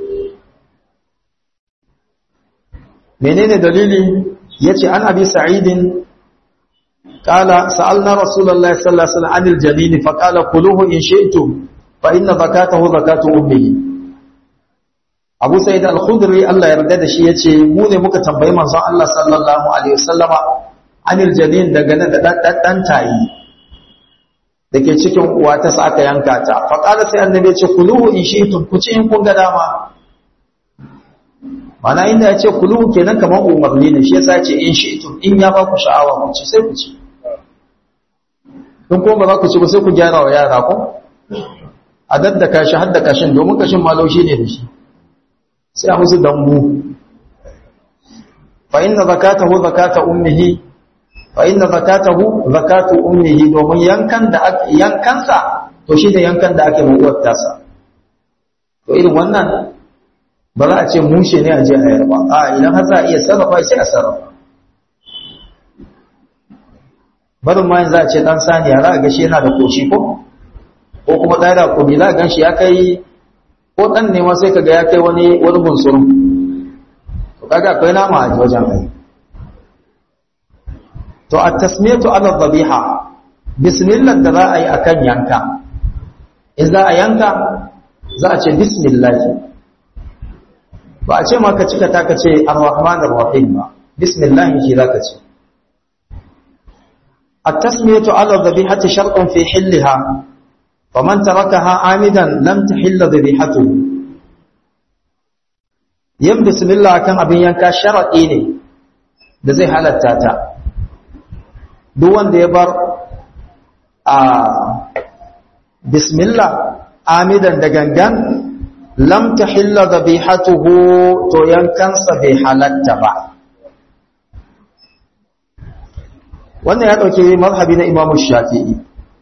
menene dalili yace an abi sa'idin qala sa'alna rasulullahi sallallahu alaihi wasallam anil janin fa qala kuluhu in shi'tum fa inna zakatahu zakatu ummihi Abu Sa'id al-Khudri Allah ya yarda da shi yace mu ne muka tambayi manzon Allah sallallahu alaihi wasallama anil janin daga nan da dan tayi dake cikin uwa ta sa aka yanka ta fa qala sai annabi ya ce kuluhu in shi'tum ku ci in kun ga dama mana inda ya ce kuluhu kenan kamar umarni ne shi yasa ya ce in shi'tum in ya ba ku sha'awa ku ci sai ku ci in kuma ba za ku ci ba sai ku gyara wa yara ko a daddaka shi har da kashin domin kashin ma laushi ne da shi sai a musu dambu fa inna zakatahu zakata ummihi fa inna zakatahu zakatu ummihi domin yankan da yankansa to shi da yankan da ake mutuwar tasa to irin wannan ba za a ce mushe ne a je a yarba a idan har za a iya sarrafa sai a sarrafa barin ma za a ce dan saniya za a ga shi yana da koshi ko ko kuma ɗaya da kudi za a gan shi ya kai ko ɗan ne ma sai kaga ya kai wani wani bunsurun to kaga akwai nama a wajen ai to a tasmiyatu ala dhabiha bismillah da za a yi akan yanka in za a yanka za a ce bismillah ba a ce ma ka cika ta ka ce ar-rahman ar-rahim ba bismillah shi za ka ce التسمية على الذبيحة شرط في حلها فمن تركها عامدا لم تحل ذبيحته yin bismillah kan abin yanka sharaɗi ne da zai halatta ta duk wanda ya bar a bismillah amidan da gangan lam tahilla dhabihatuhu to yankansa bai halatta ba wannan ya dauke mazhabi na imamu shafi'i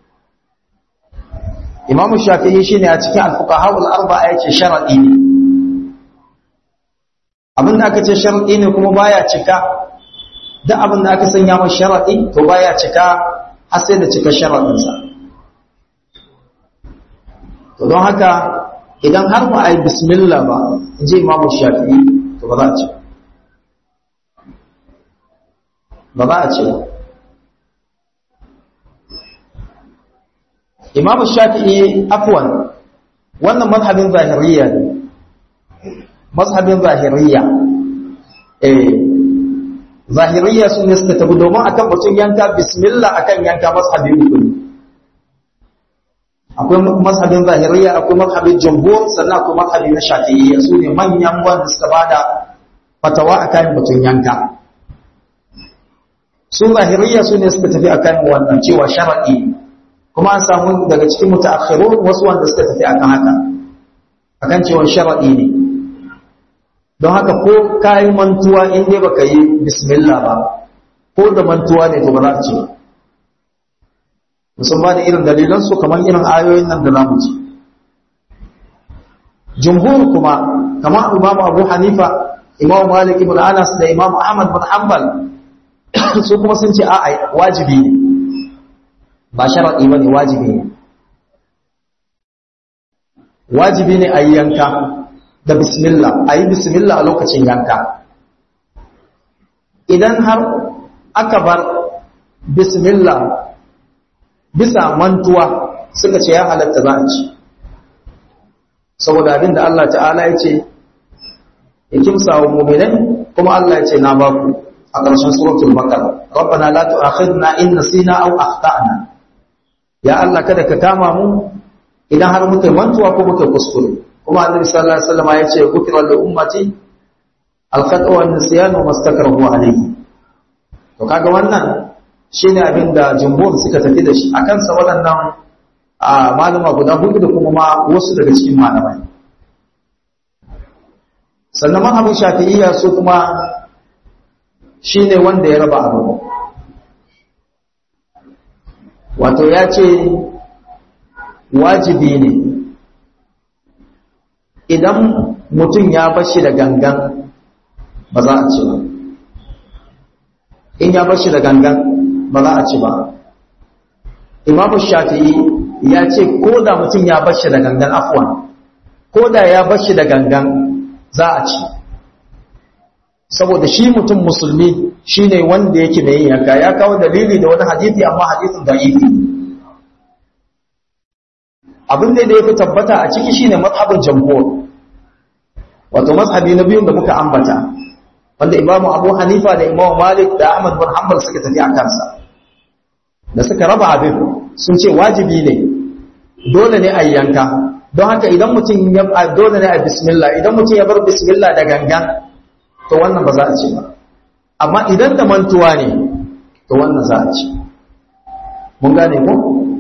imamu shafi'i shine a cikin al-fuqaha al-arba'a yace sharadi ne abinda aka ce sharadi ne kuma baya cika duk abinda aka sanya masa sharadi to baya cika har sai da cika sharadin sa to don haka idan har ba a yi bismillah ba inji imamu shafi'i to ba za a ci ba za a ci ba imamu shafi'i afwan wannan mazhabin zahiriya ne mazhabin zahiriya eh zahiriya sun ne suka tabi domin akan batun yanka bismillah akan yanka mazhabin uku ne akwai mazhabin zahiriya akwai mazhabin jumhur sannan akwai mazhabin na shafi'iyya su ne manyan wanda suka bada fatawa akan batun yanka su zahiriya su ne suka tafi akan wannan cewa shar'i kuma an samu daga cikin mutaakhirun wasu wanda suka tafi akan haka akan cewa shar'i ne don haka ko kayi mantuwa in dai baka yi bismillah ba ko da mantuwa ne to ba za a ce musamman da irin dalilan su kamar irin ayoyin nan da zamu ci jumhur kuma kamar imamu abu hanifa imamu malik ibn anas da imamu ahmad bin hanbal su kuma sun ce a'a wajibi ne ba sharadi ba ne wajibi ne wajibi ne a yi yanka da bismillah a yi bismillah a lokacin yanka idan har aka bar bismillah bisa mantuwa suka ce ya halatta za a ci saboda abin da Allah ta'ala ya ce ya kimsa wa muminai kuma Allah ya ce na baku a ƙarshen suratul baqara rabbana la tu'akhidna in nasina aw akhtana ya Allah kada ka kama mu idan har muka mantuwa ko muka kuskure kuma annabi sallallahu alaihi wasallam ya ce gufira li ummati al-khata wa an-nisyan wa mastakarahu alayhi to kaga wannan shine abin da jumhur suka tafi da shi akan sa waɗannan a malama guda hudu da kuma ma wasu daga cikin malamai sannan mazhabin shafi'iyya su kuma shine wanda ya raba abu wato ya ce wajibi ne idan mutum ya bashi da gangan ba za a ci ba in ya bashi da gangan ba za a ci ba imamu shafi'i ya ce ko da mutum ya bashi da gangan afwan ko da ya bashi da gangan za a ci saboda shi mutum musulmi shine wanda yake mai yin yanka ya kawo dalili da wani hadisi amma hadisin da'ifi abin da ya fi tabbata a ciki shine mazhabin jamhur wato mazhabi na biyun da muka ambata wanda imamu abu hanifa da imamu malik da ahmad bin hanbal suka tafi a kansa da suka raba abin sun ce wajibi ne dole ne a yanka don haka idan mutum ya dole ne a bismillah idan mutum ya bar bismillah da gangan to wannan ba za a ce ba amma idan da mantuwa ne to wannan za a ce mun gane ko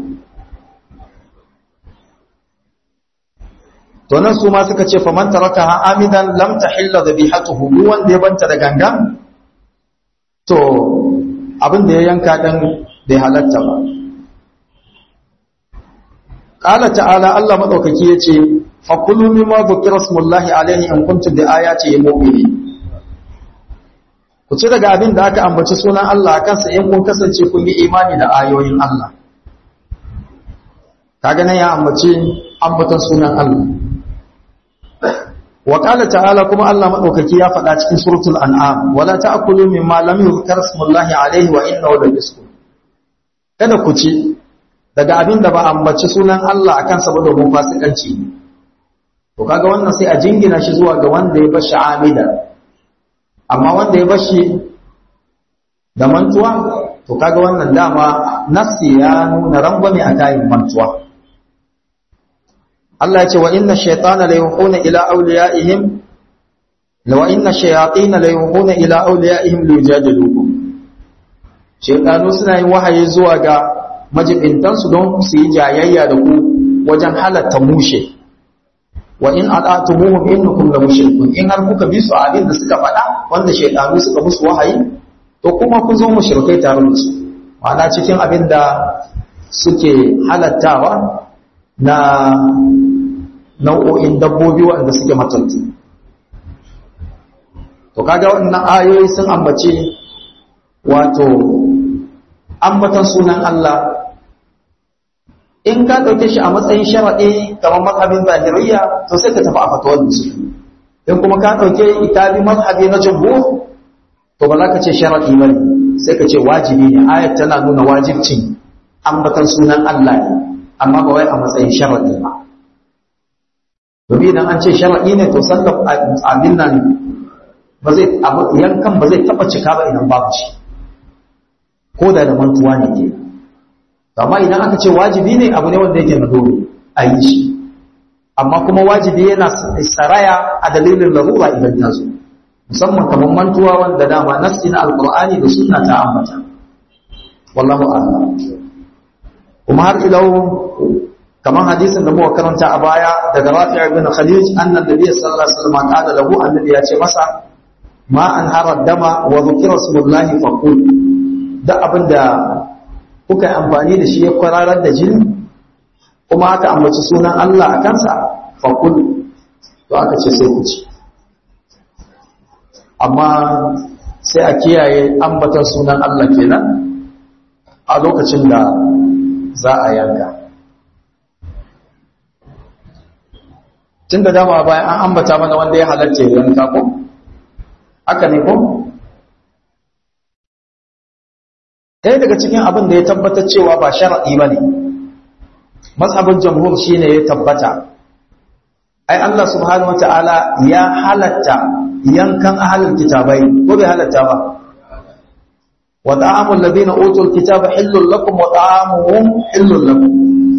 to nan su ma suka ce faman tarakaha amidan lam tahilla dhabihatuhu duk wanda ya banta da gangan to abin da ya yanka dan bai halatta ba qala ta'ala Allah madaukaki yace fakulu mimma dhukira smullahi alaihi in kuntum bi ayati mu'minin ku ci daga abin da aka ambaci sunan Allah kansa in kun kasance kun yi imani da ayoyin Allah kaga nan ya ambaci ambatan sunan Allah wa qala ta'ala kuma Allah madaukaki ya faɗa cikin suratul an'am wala ta'kulu mimma lam yuzkar ismullahi alayhi wa innahu lafisq kada ku ci daga abin da ba ambaci sunan Allah akan sa ba domin fasikanci to kaga wannan sai a jingina shi zuwa ga wanda ya bashi amida amma wanda ya bashi da mantuwa to kaga wannan dama nafsi ya nuna rangwame a kayan mantuwa Allah ya ce wa inna shaytana la yuhuna ila awliyaihim wa inna shayatin la yuhuna ila awliyaihim liyujadilukum shaytanu suna yin wahayi zuwa ga majibintan su don su yi jayayya da ku wajen halatta mushe wa in ata'tumuhum innakum la mushrikun in har kuka bi su abin da suka faɗa wanda shaytanu suka musu wahayi to kuma kun zo mushrikai tare da su ma'ana cikin abin da suke halattawa na nau'o'in dabbobi waɗanda suke matattu to kaga wannan ayoyi sun ambace wato ambatan sunan Allah in ka ɗauke shi a matsayin sharaɗi kamar mazhabin zahiriya to sai ka tafi a fatawar da su in kuma ka ɗauke itabi mazhabi na jumhur to ba za ka ce sharaɗi ba ne sai ka ce wajibi ne ayat tana nuna wajibcin ambatan sunan Allah ne amma ba wai a matsayin sharaɗi ba domin idan an ce shara'i ne to sallar abin nan ba zai yankan ba zai taba cika ba idan babu shi ko da da mantuwa ne ke amma idan aka ce wajibi ne abu ne wanda yake na dole a yi shi amma kuma wajibi yana saraya a dalilin larura idan ta zo musamman kamar mantuwa wanda dama nassi na alqur'ani da sunna ta ambata wallahu a'lam kuma har ilau kamar hadisin da muka karanta a baya daga Rafi' ibn Khalid annan nabi sallallahu alaihi wasallam qala lahu annabi ya ce masa ma an harad dama wa dhukira rasulullahi faqul da abinda kuka yi amfani da shi ya kwararar da jini kuma aka ambaci sunan Allah a kansa faqul to aka ce sai ku ci amma sai a kiyaye ambatan sunan Allah kenan a lokacin da za a yanka tun da dama bayan an ambata mana wanda ya halatta ya yanka ko haka ne ko ɗaya daga cikin abin da ya tabbatar cewa ba sharaɗi ba ne mazhabin jamhur shi ne ya tabbata ai Allah subhanahu wata'ala ya halatta yankan ahalin kitabai ko bai halatta ba wa ta'amul ladina utul kitaba hillul lakum wa ta'amuhum hillul lakum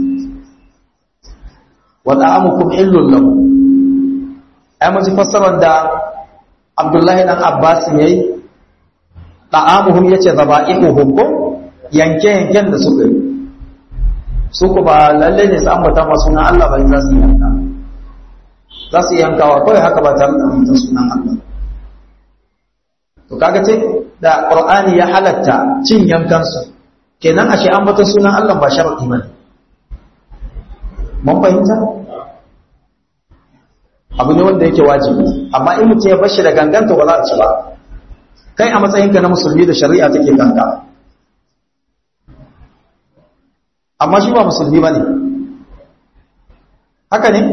wa ta'amukum hillul lakum ai mun ji fassarar da Abdullahi dan Abbas yayi ta'amuhum yace zaba'ihuhum ko yanke yanken da suka yi su ku ba lalle ne su ambata ma sunan Allah ba za su yanka za su yankawa kawai haka ba tare da ambata sunan Allah to kaga ce da Qur'ani ya halatta cin yankansu kenan ashe ambata sunan Allah ba sharadi bane mun fahimta abu ne wanda yake wajibi amma in mutum ya bar shi da ganganta ba za a ci ba kai a matsayinka na musulmi da shari'a take kanka amma shi ba musulmi ba ne haka ne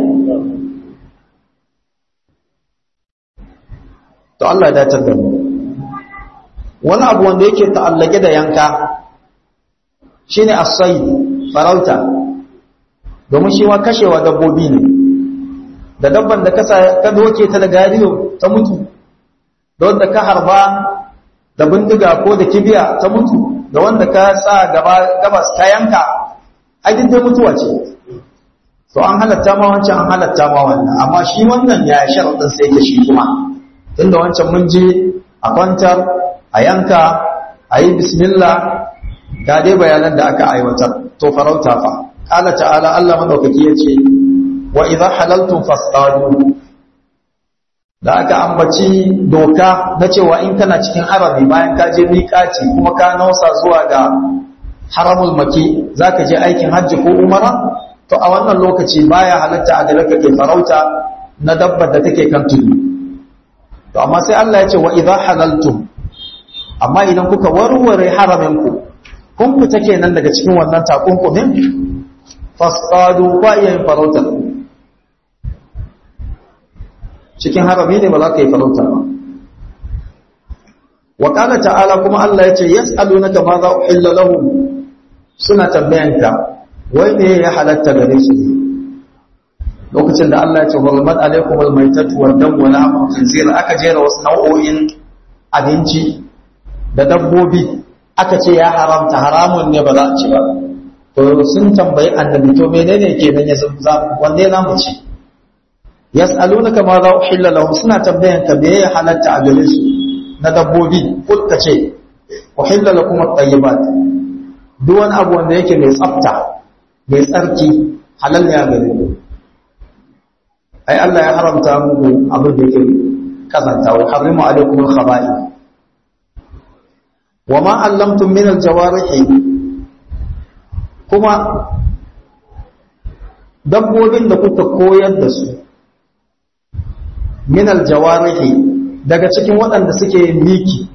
to Allah ya dace da mu wani abu wanda yake ta'allake da yanka shine as-sayd farauta domin shi wa kashewa dabbobi ne da dabban da ka doke ta da gariyo ta mutu da wanda ka harba da bindiga ko da kibiya ta mutu da wanda ka sa gabas ta yanka ajin dai mutuwa ce to an halatta ma wancan an halatta ma wannan amma shi wannan ya sharadin sai ke shi kuma tunda wancan mun je a kwantar a yanka a yi bismillah ga dai bayanan da aka aiwatar to farauta fa qala ta'ala Allah madaukaki yace wa idza halaltum fasadu da aka ambaci doka na cewa in kana cikin harami bayan ka je miƙaci kuma ka nausa zuwa ga haramul maki zaka je aikin hajji ko umara to a wannan lokaci baya halatta a gare ka ke farauta na dabbar da take kan tudu to amma sai Allah ya ce wa idza halaltum amma idan kuka warware haramin ku kun fita kenan daga cikin wannan takunkumin fasadu ba iya yin farauta cikin harami ne ba za ka yi farauta ba wa qala ta'ala kuma Allah ya ce yas'alunaka ma za uhilla lahum suna tambayanka wai ne ya halatta gare su lokacin da Allah ya ce hurmat alaikum almaytatu wad-dam wa lahmul khinzir aka jera wasu nau'o'in abinci da dabbobi aka ce ya haramta haramun ne ba za a ci ba to sun tambayi annabi to menene kenan ya zama wanne za mu ci yas'alunaka ma za uhilla lahum suna tambayanka me ya halatta a gare su na dabbobi kul ka ce uhilla lakum at-tayyibat duk wani abu wanda yake mai tsafta mai tsarki halal ne a gare ku ai Allah ya haramta muku abin da yake kazanta wa harrimu alaikum al-khaba'i wa ma allamtum min al-jawarihi kuma dabbobin da kuka koyar da su min al-jawarihi daga cikin waɗanda suke miki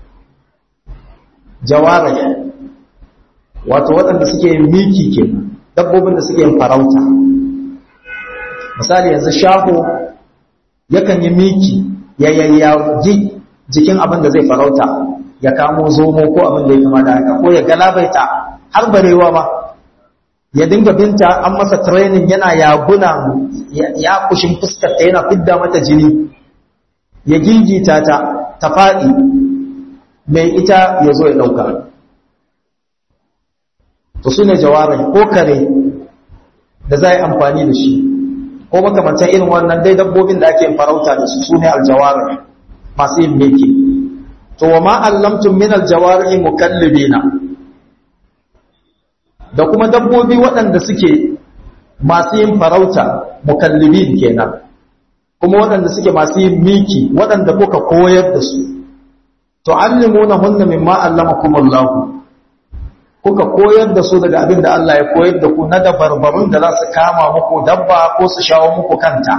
jawarihi wato waɗanda suke yin miki ke dabbobin da suke yin farauta misali yanzu shaho yakan yi miki ya yayyagi jikin abin da zai farauta ya kamo zomo ko abin da ya kama da haka ko ya galabaita har barewa ba ya dinga binta an masa training yana yaguna ya kushin fuskar ta yana fidda mata jini ya gingita ta ta faɗi mai ita ya zo ya ɗauka to su ne jawarai ko kare da za a yi amfani da shi ko makamantan irin wannan dai dabbobin da ake farauta da su su ne aljawarai masu yin meke to wa ma allamtum min aljawarai mukallibina da kuma dabbobi waɗanda suke masu yin farauta mukallibin kenan kuma waɗanda suke masu yin miki waɗanda kuka koyar da su to allimuna hunna mimma allamakumullahu kuka koyar da su daga abin da Allah ya koyar da ku na dabarbarun da za su kama muku dabba ko su shawo muku kanta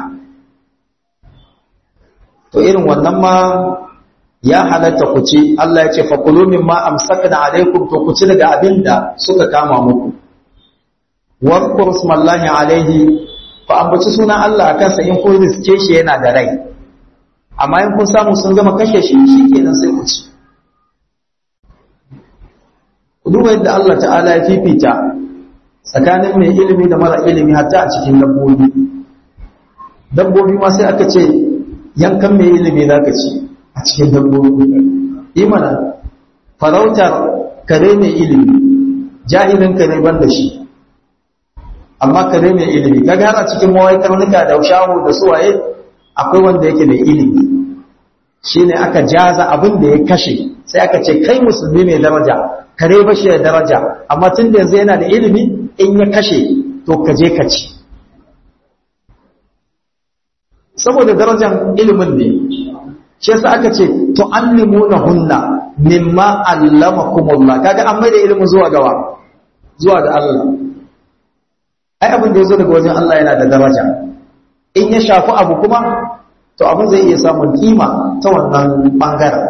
to irin wannan ma ya halatta ku ci Allah ya ce fakulu mimma amsakna alaikum to ku ci daga abin da suka kama muku wadkur smallahi alaihi ku ambaci sunan Allah akan sa in kun riske shi yana da rai amma in kun samu sun gama kashe shi shikenan sai ku ci duba yadda Allah ta'ala ya fifita tsakanin mai ilimi da mara ilimi hatta a cikin dabbobi dabbobi ma sai aka ce yankan mai ilimi za ka ci a cikin dabbobi imana farautar kare mai ilimi jahilin kare ban da shi amma kare mai ilimi kaga har a cikin mawai karnuka da shaho da suwaye akwai wanda yake mai ilimi shine aka jaza abin da ya kashe sai aka ce kai musulmi mai daraja kare ba shi da daraja amma tun da yanzu yana da ilimi in ya kashe to ka je ka ci saboda darajar ilimin ne shi yasa aka ce tu'allimuna hunna mimma allamakumullah kaga an maida ilimin zuwa gawa zuwa ga Allah ai abin da yazo daga wajen Allah yana da daraja in ya shafi abu kuma to abin zai iya samun kima ta wannan bangaren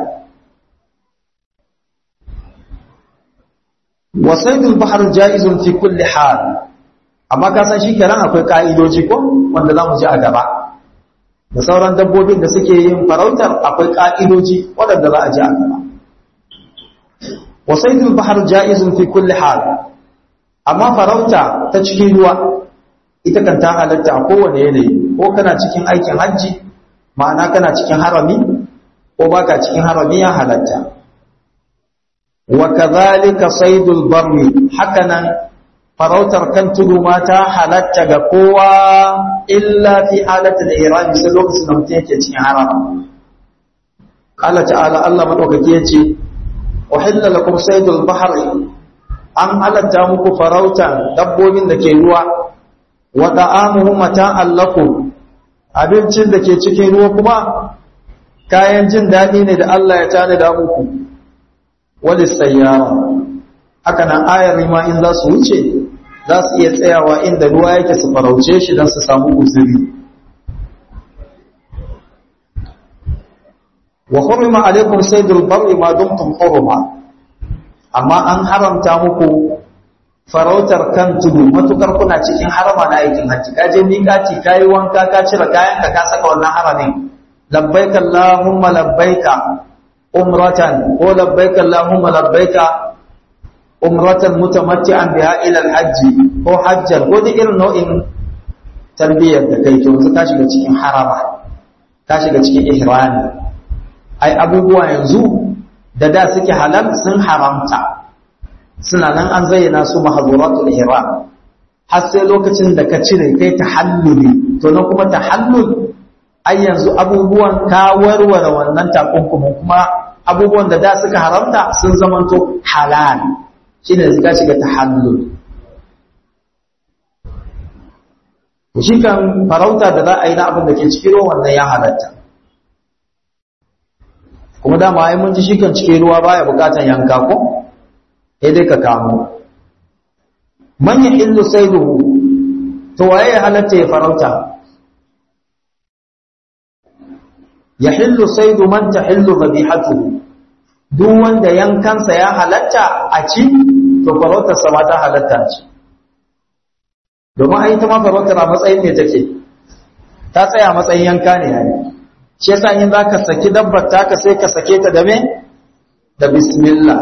wasaidul bahar jaizun fi kulli hal amma ka san shi kenan akwai ka'idoji ko wanda zamu ji a gaba da sauran dabbobin da suke yin farautar akwai ka'idoji waɗanda za a ji a gaba wasaidul bahar jaizun fi kulli hal amma farauta ta cikin ruwa ita kan ta halatta a kowane yanayi ko kana cikin aikin hajji ma'ana kana cikin harami ko baka cikin harami ya halatta wa kadhalika saydul barri hakanan farautar kan tudu ma ta halatta ga kowa illa fi halatul ihram sai lokacin da mutum yake cikin harama Allah ta'ala Allah madaukake yace uhilla lakum saydul bahri an halatta muku farautan dabbobin da ke ruwa wa ta'amuhu mata'an lakum abincin da ke cikin ruwa kuma kayan jin daɗi ne da Allah ya tana da muku wani sayyara haka nan ayar rima in za su wuce za su iya tsayawa inda ruwa yake su farauce shi don su samu uzuri wa hurima alaikum saydul barri ma dumtum huruma amma an haramta muku farautar kan tudu matukar kuna cikin harama na aikin hajji ka je miƙaci ka yi wanka ka cire kayan ka ka saka wannan haramin labbaika allahumma labbaika umratan ko labbaika allahumma labbaika umratan mutamatti'an biha ila al-hajj ko hajjan ko duk irin nau'in tarbiyyar da kai to yanzu ka shiga cikin harama ka shiga cikin ihrami ai abubuwa yanzu da da suke halal sun haramta suna nan an zayyana su mahazuratul ihram har sai lokacin da ka cire kai tahalluli to na kuma tahallul ai yanzu abubuwan ka warware wannan takunkumin kuma abubuwan da da suka haramta sun zamanto halal shine zaka shiga tahallul shi kan farauta da za a yi na abin da ke cikin ruwan wannan ya halatta kuma dama ai mun ji shi kan cikin ruwa baya bukatan yanka ko sai dai ka kamo man ya illu saiduhu to waye ya halatta ya farauta ya hillu saidu man ta hillu zabihatuhu duk wanda yankansa ya halatta a ci to farautarsa ma ta halatta ci domin ai ta ma farautar a matsayin ne take ta tsaya a matsayin yanka ne yayi shi yasa in zaka saki dabbar taka sai ka sake ta da me da bismillah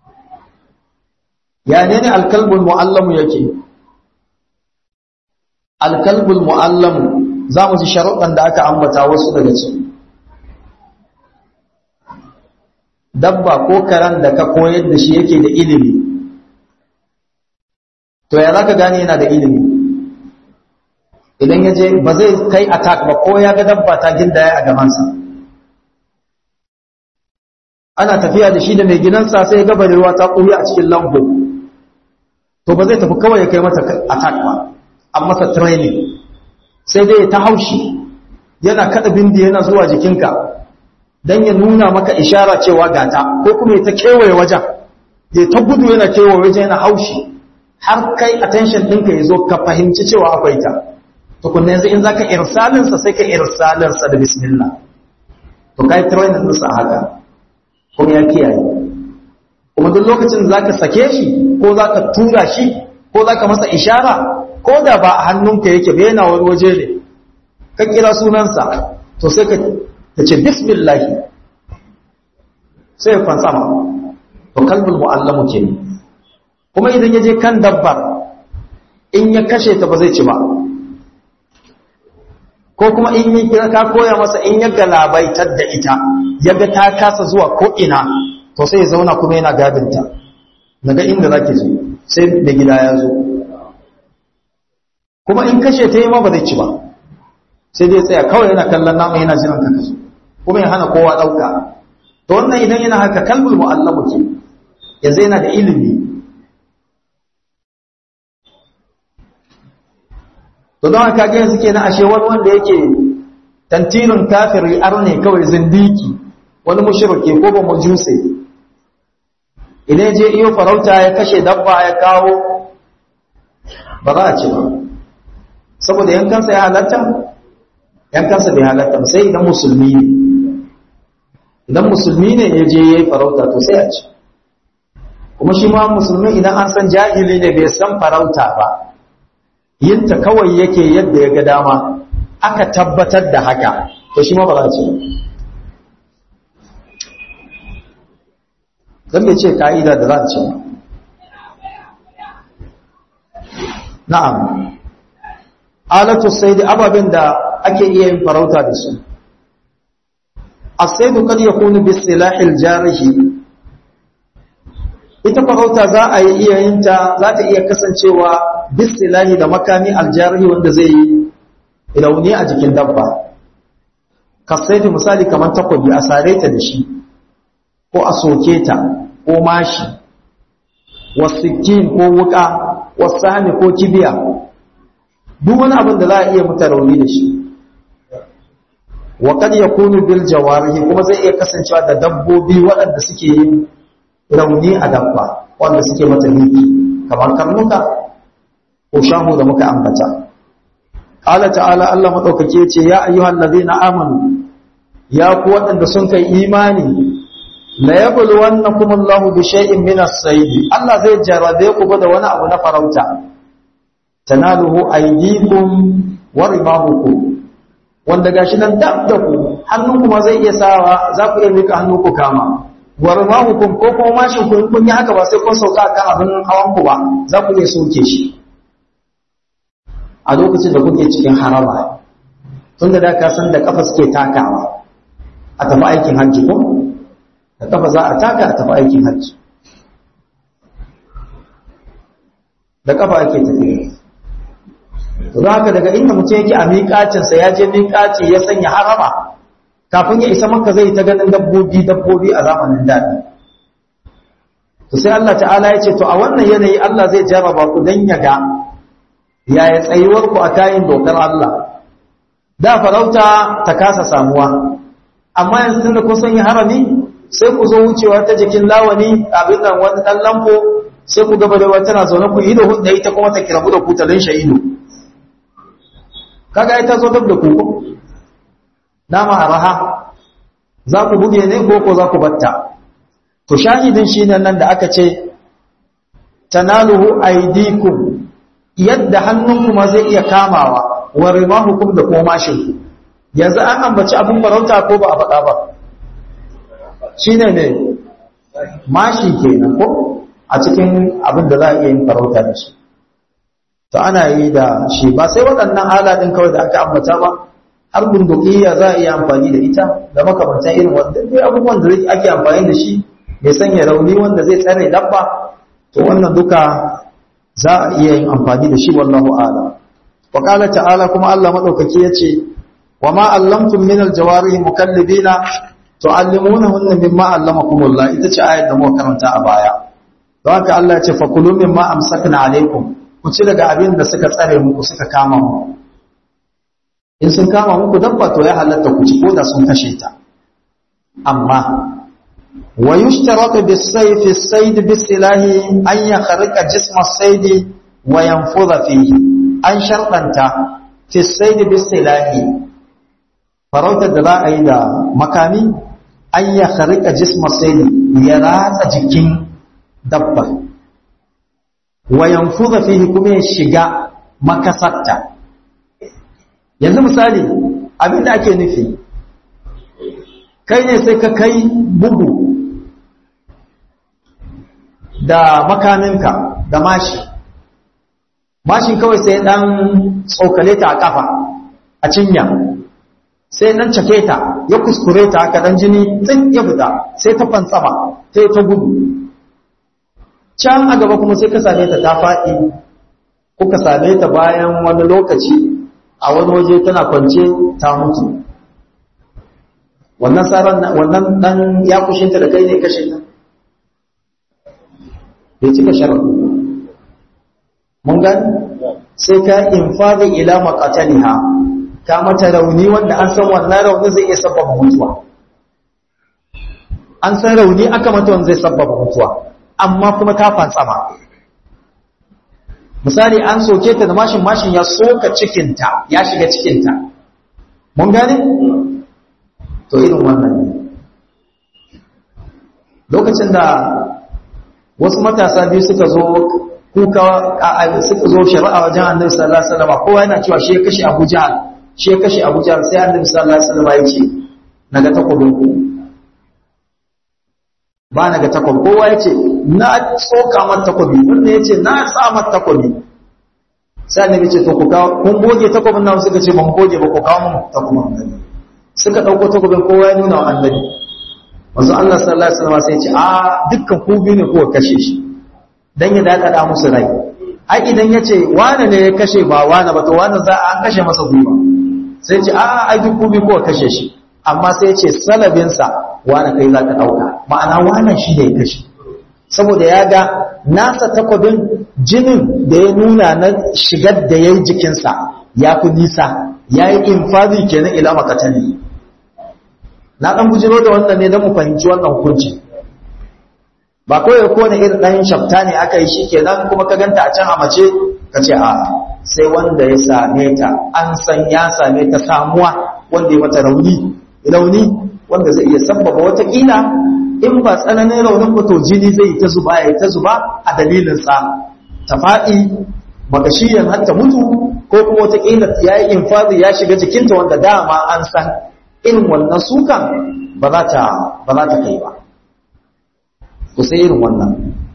ya ne ne alkalbul mu'allamu yake alkalbul mu'allam za mu ji sharuɗan da aka ambata wasu daga ciki dabba ko karan da ka koyar da shi yake da ilimi to ya za ka gane yana da ilimi idan ya je ba zai kai attack ba ko ya ga dabba ta gindaya a gabansa ana tafiya da shi da mai gidansa sai ga barewa ta ƙuya a cikin lambu to ba zai tafi kawai ya kai mata attack ba an masa training sai dai ta haushi yana kada bindi yana zuwa jikinka don ya nuna maka ishara cewa gata ko kuma ya ta kewaye wajen ya ta gudu yana kewaye wajen yana haushi har kai attention ɗinka ya zo ka fahimci cewa akwai ta tukunna yanzu in zaka irsalinsa sai ka irsalinsa da bismillah to kai training ɗinsa haka kuma ya kiyaye kuma duk lokacin da zaka sake shi ko zaka tura shi ko zaka masa ishara ko da ba a hannunka yake ba yana wani waje ne ka kira sunansa to sai ka ce bismillah sai ya fansa ma to kalbul mu'allamu ke ne kuma idan ya je kan dabbar in ya kashe ta ba zai ci ba ko kuma in yi kira ka koya masa in ya galabaitar da ita ya ga ta kasa zuwa ko ina to sai ya zauna kuma yana gadinta daga inda zaki je sai da gida ya zo kuma in kashe ta yi ma ba zai ci ba sai dai tsaya kawai yana kallon nama yana jiran ka kaso kuma ya hana kowa ɗauka to wannan idan yana haka kalbul mu'allamu ke yanzu yana da ilimi to don haka ga yanzu kenan ashe wani wanda yake tantirin kafiri arne kawai zindiki wani mushrike ko ba mujuse idan je iyo farauta ya kashe dabba ya kawo ba za a ci ba saboda yankansa ya halatta yankansa bai halatta ba sai idan musulmi ne idan musulmi ne ya je ya yi farauta to sai a ci kuma shi ma musulmi idan an san jahili ne bai san farauta ba yinta kawai yake yadda ya ga dama aka tabbatar da haka to shi ma ba za a ce don bai ce ka'ida da za a ce na'am alatu sai da ababen da ake iya yin farauta da su asaidu kad yakunu bi silahil jarihi ita farauta za a yi iya yin ta za ta iya kasancewa bisilahi da makami aljarihi wanda zai yi rauni a jikin dabba kasaidu misali kamar takobi a sare ta da shi ko a soke ta ko mashi wasikin ko wuka wasani ko kibiya duk wani abin da za a iya mata rauni da shi wa kad yakunu bil jawarihi kuma zai iya kasancewa da dabbobi waɗanda suke yin rauni a dabba wanda suke mata miki kamar karnuka ko shahu da muka ambata qala ta'ala Allah madaukake ce ya ayyuhal ladina amanu ya ku waɗanda sun kai imani la yabluwannakum Allahu bi shay'in min as-sayd Allah zai jarabe ku da wani abu na farauta tanaluhu aydikum wa rimahukum wanda gashi nan dab da ku hannunku ma zai iya sawa za ku iya mika hannu ku kama wa rimahukum ko kuma mashin ku kun yi haka ba sai kun sauka kan abin hawan ku ba za ku iya soke shi a lokacin da kuke cikin harama tunda da ka san da kafa suke takawa a tafi aikin hajji ko da kafa za a taka a tafi aikin hajji da kafa ake tafiya to za haka daga inda mutum yake a miƙacinsa ya je miƙaci ya sanya harama kafin ya isa maka zai ta ganin dabbobi dabbobi a zamanin daɗi to sai Allah ta'ala ya ce to a wannan yanayi Allah zai jarraba ku dan ya ga yaya tsayuwar ku a kayan dokar Allah da farauta ta kasa samuwa amma yanzu da kun sanya harami sai ku zo wucewa ta jikin lawani abin nan wani dan lampo sai ku gaba da tana zaune ku yi da hudda ita kuma ta kirabu da ku ta linshe ido kaga ita zo dab da ku nama araha za ku buge ne ko ko za ku batta to shahidin shi nan da aka ce tanaluhu aydikum yadda hannunku ma zai iya kamawa wa rimahukum da kuma mashinku yanzu an ambaci abin farauta ko ba a faɗa ba shine ne mashi kenan ko a cikin abin da za a iya yin farauta da shi to ana yi da shi ba sai waɗannan ala ɗin kawai da aka ambata ba har bundukiya za a iya amfani da ita da makamantan irin wanda dai abubuwan da ake amfani da shi mai sanya rauni wanda zai tsare dabba to wannan duka za a iya yin amfani da shi wallahu ala wa qala ta'ala kuma Allah madaukaki yace wa ma allamtum min aljawarihi mukallibina tu'allimunahunna mimma allamakumullah ita ce ayat da muka karanta a baya don haka Allah ya ce fa kulu mimma amsakna alaikum ku ci daga abin da suka tsare muku suka kama muku in sun kama muku dabba to ya halatta ku ci ko da sun kashe ta amma wa yushtaratu bis-sayf as-sayd bis-silahi an yakhriqa jisma as-sayd wa yanfudha fihi an sharɗanta fi as-sayd bis-silahi farautar da za a yi da makami an yakhriqa jisma as-sayd ya ratsa jikin dabba wa yanfudha fihi kuma ya shiga makasarta yanzu misali abin da ake nufi kai ne sai ka kai bugu da makaminka da mashi mashin kawai sai dan tsokale ta a kafa a cinya sai dan cake ta ya kuskure ta haka dan jini tsin ya fita sai ta fantsama sai ta gudu can a gaba kuma sai ka same ta ta faɗi kuka same ta bayan wani lokaci a wani waje tana kwance ta mutu wannan tsaron wannan dan ya kushinta da kai ne kashe ta bai cika sharaɗu mun gani sai ka infadi ila maqataliha ka mata rauni wanda an san wannan rauni zai iya sabbaba mutuwa an san rauni aka mata wanda zai sabbaba mutuwa amma kuma ta fantsama misali an soke ta da mashin mashin ya soka cikinta ya shiga cikinta mun gane to irin wannan ne lokacin da wasu matasa biyu suka zo kuka suka zo shari'a wajen annabi sallallahu alaihi wasallam kowa yana cewa shi ya kashe Abu Jahl shi ya kashe Abu Jahl sai annabi sallallahu alaihi wasallam ya ce naga takobin ku ba naga takobi kowa ya ce na tsoka mata takobi wanda ya ce na sa mata takobi sai annabi ce to ku kawo kun goge takobin nan suka ce ban goge ba ku kawo mun takobin annabi suka dauko takobin kowa ya nuna wa annabi wanzu Allah sallallahu alaihi wasallam sai ya ce a dukkan ku biyu ne kuka kashe shi dan ya dakada musu rai ai idan ya ce wane ne ya kashe ba wane ba to wane za a kashe masa gwiwa sai ce a ai duk ku biyu kuka kashe shi amma sai ya ce salabinsa wane kai za ka dauka ma'ana wane shi da ya kashe saboda ya ga nasa takwabin jinin da ya nuna na shigar da ya yi jikinsa ya fi nisa ya yi infadi kenan ila makatali na ɗan bujiro da wannan ne don mu fahimci wannan hukunci ba kawai ko na irin ɗan shafta ne aka yi shi kenan kuma ka ganta a can a mace ka ce a sai wanda ya same ta an san ya same ta samuwa wanda ya mata rauni rauni wanda zai iya sabbaba watakila in ba tsananin raunin ba to jini zai ta zuba ya ta zuba a dalilinsa ta faɗi makashiyan har ta mutu ko kuma wataƙila ya yi infazi ya shiga jikinta wanda dama an san irin wannan sukan ba za ta ba za ta kai ba ku sai irin wannan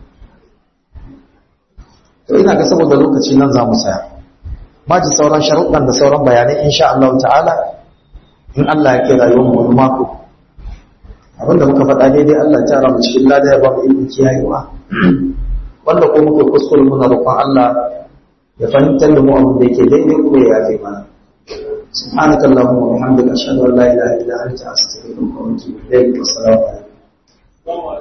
to ina ga saboda lokaci nan za mu saya ma ji sauran sharuɗan da sauran bayanai insha Allah ta'ala in Allah ya kira yau mu wani mako abinda muka faɗa daidai Allah ta ramu cikin lada ya ba mu ilmi kiyayewa wanda ko muke kuskure muna roƙon Allah ya fahimtar da mu abin da yake daidai kuma ya yafe mana subhanaka allahumma wa bihamdika ashhadu an la ilaha illa anta astaghfiruka wa atubu ilayk wa assalamu alaikum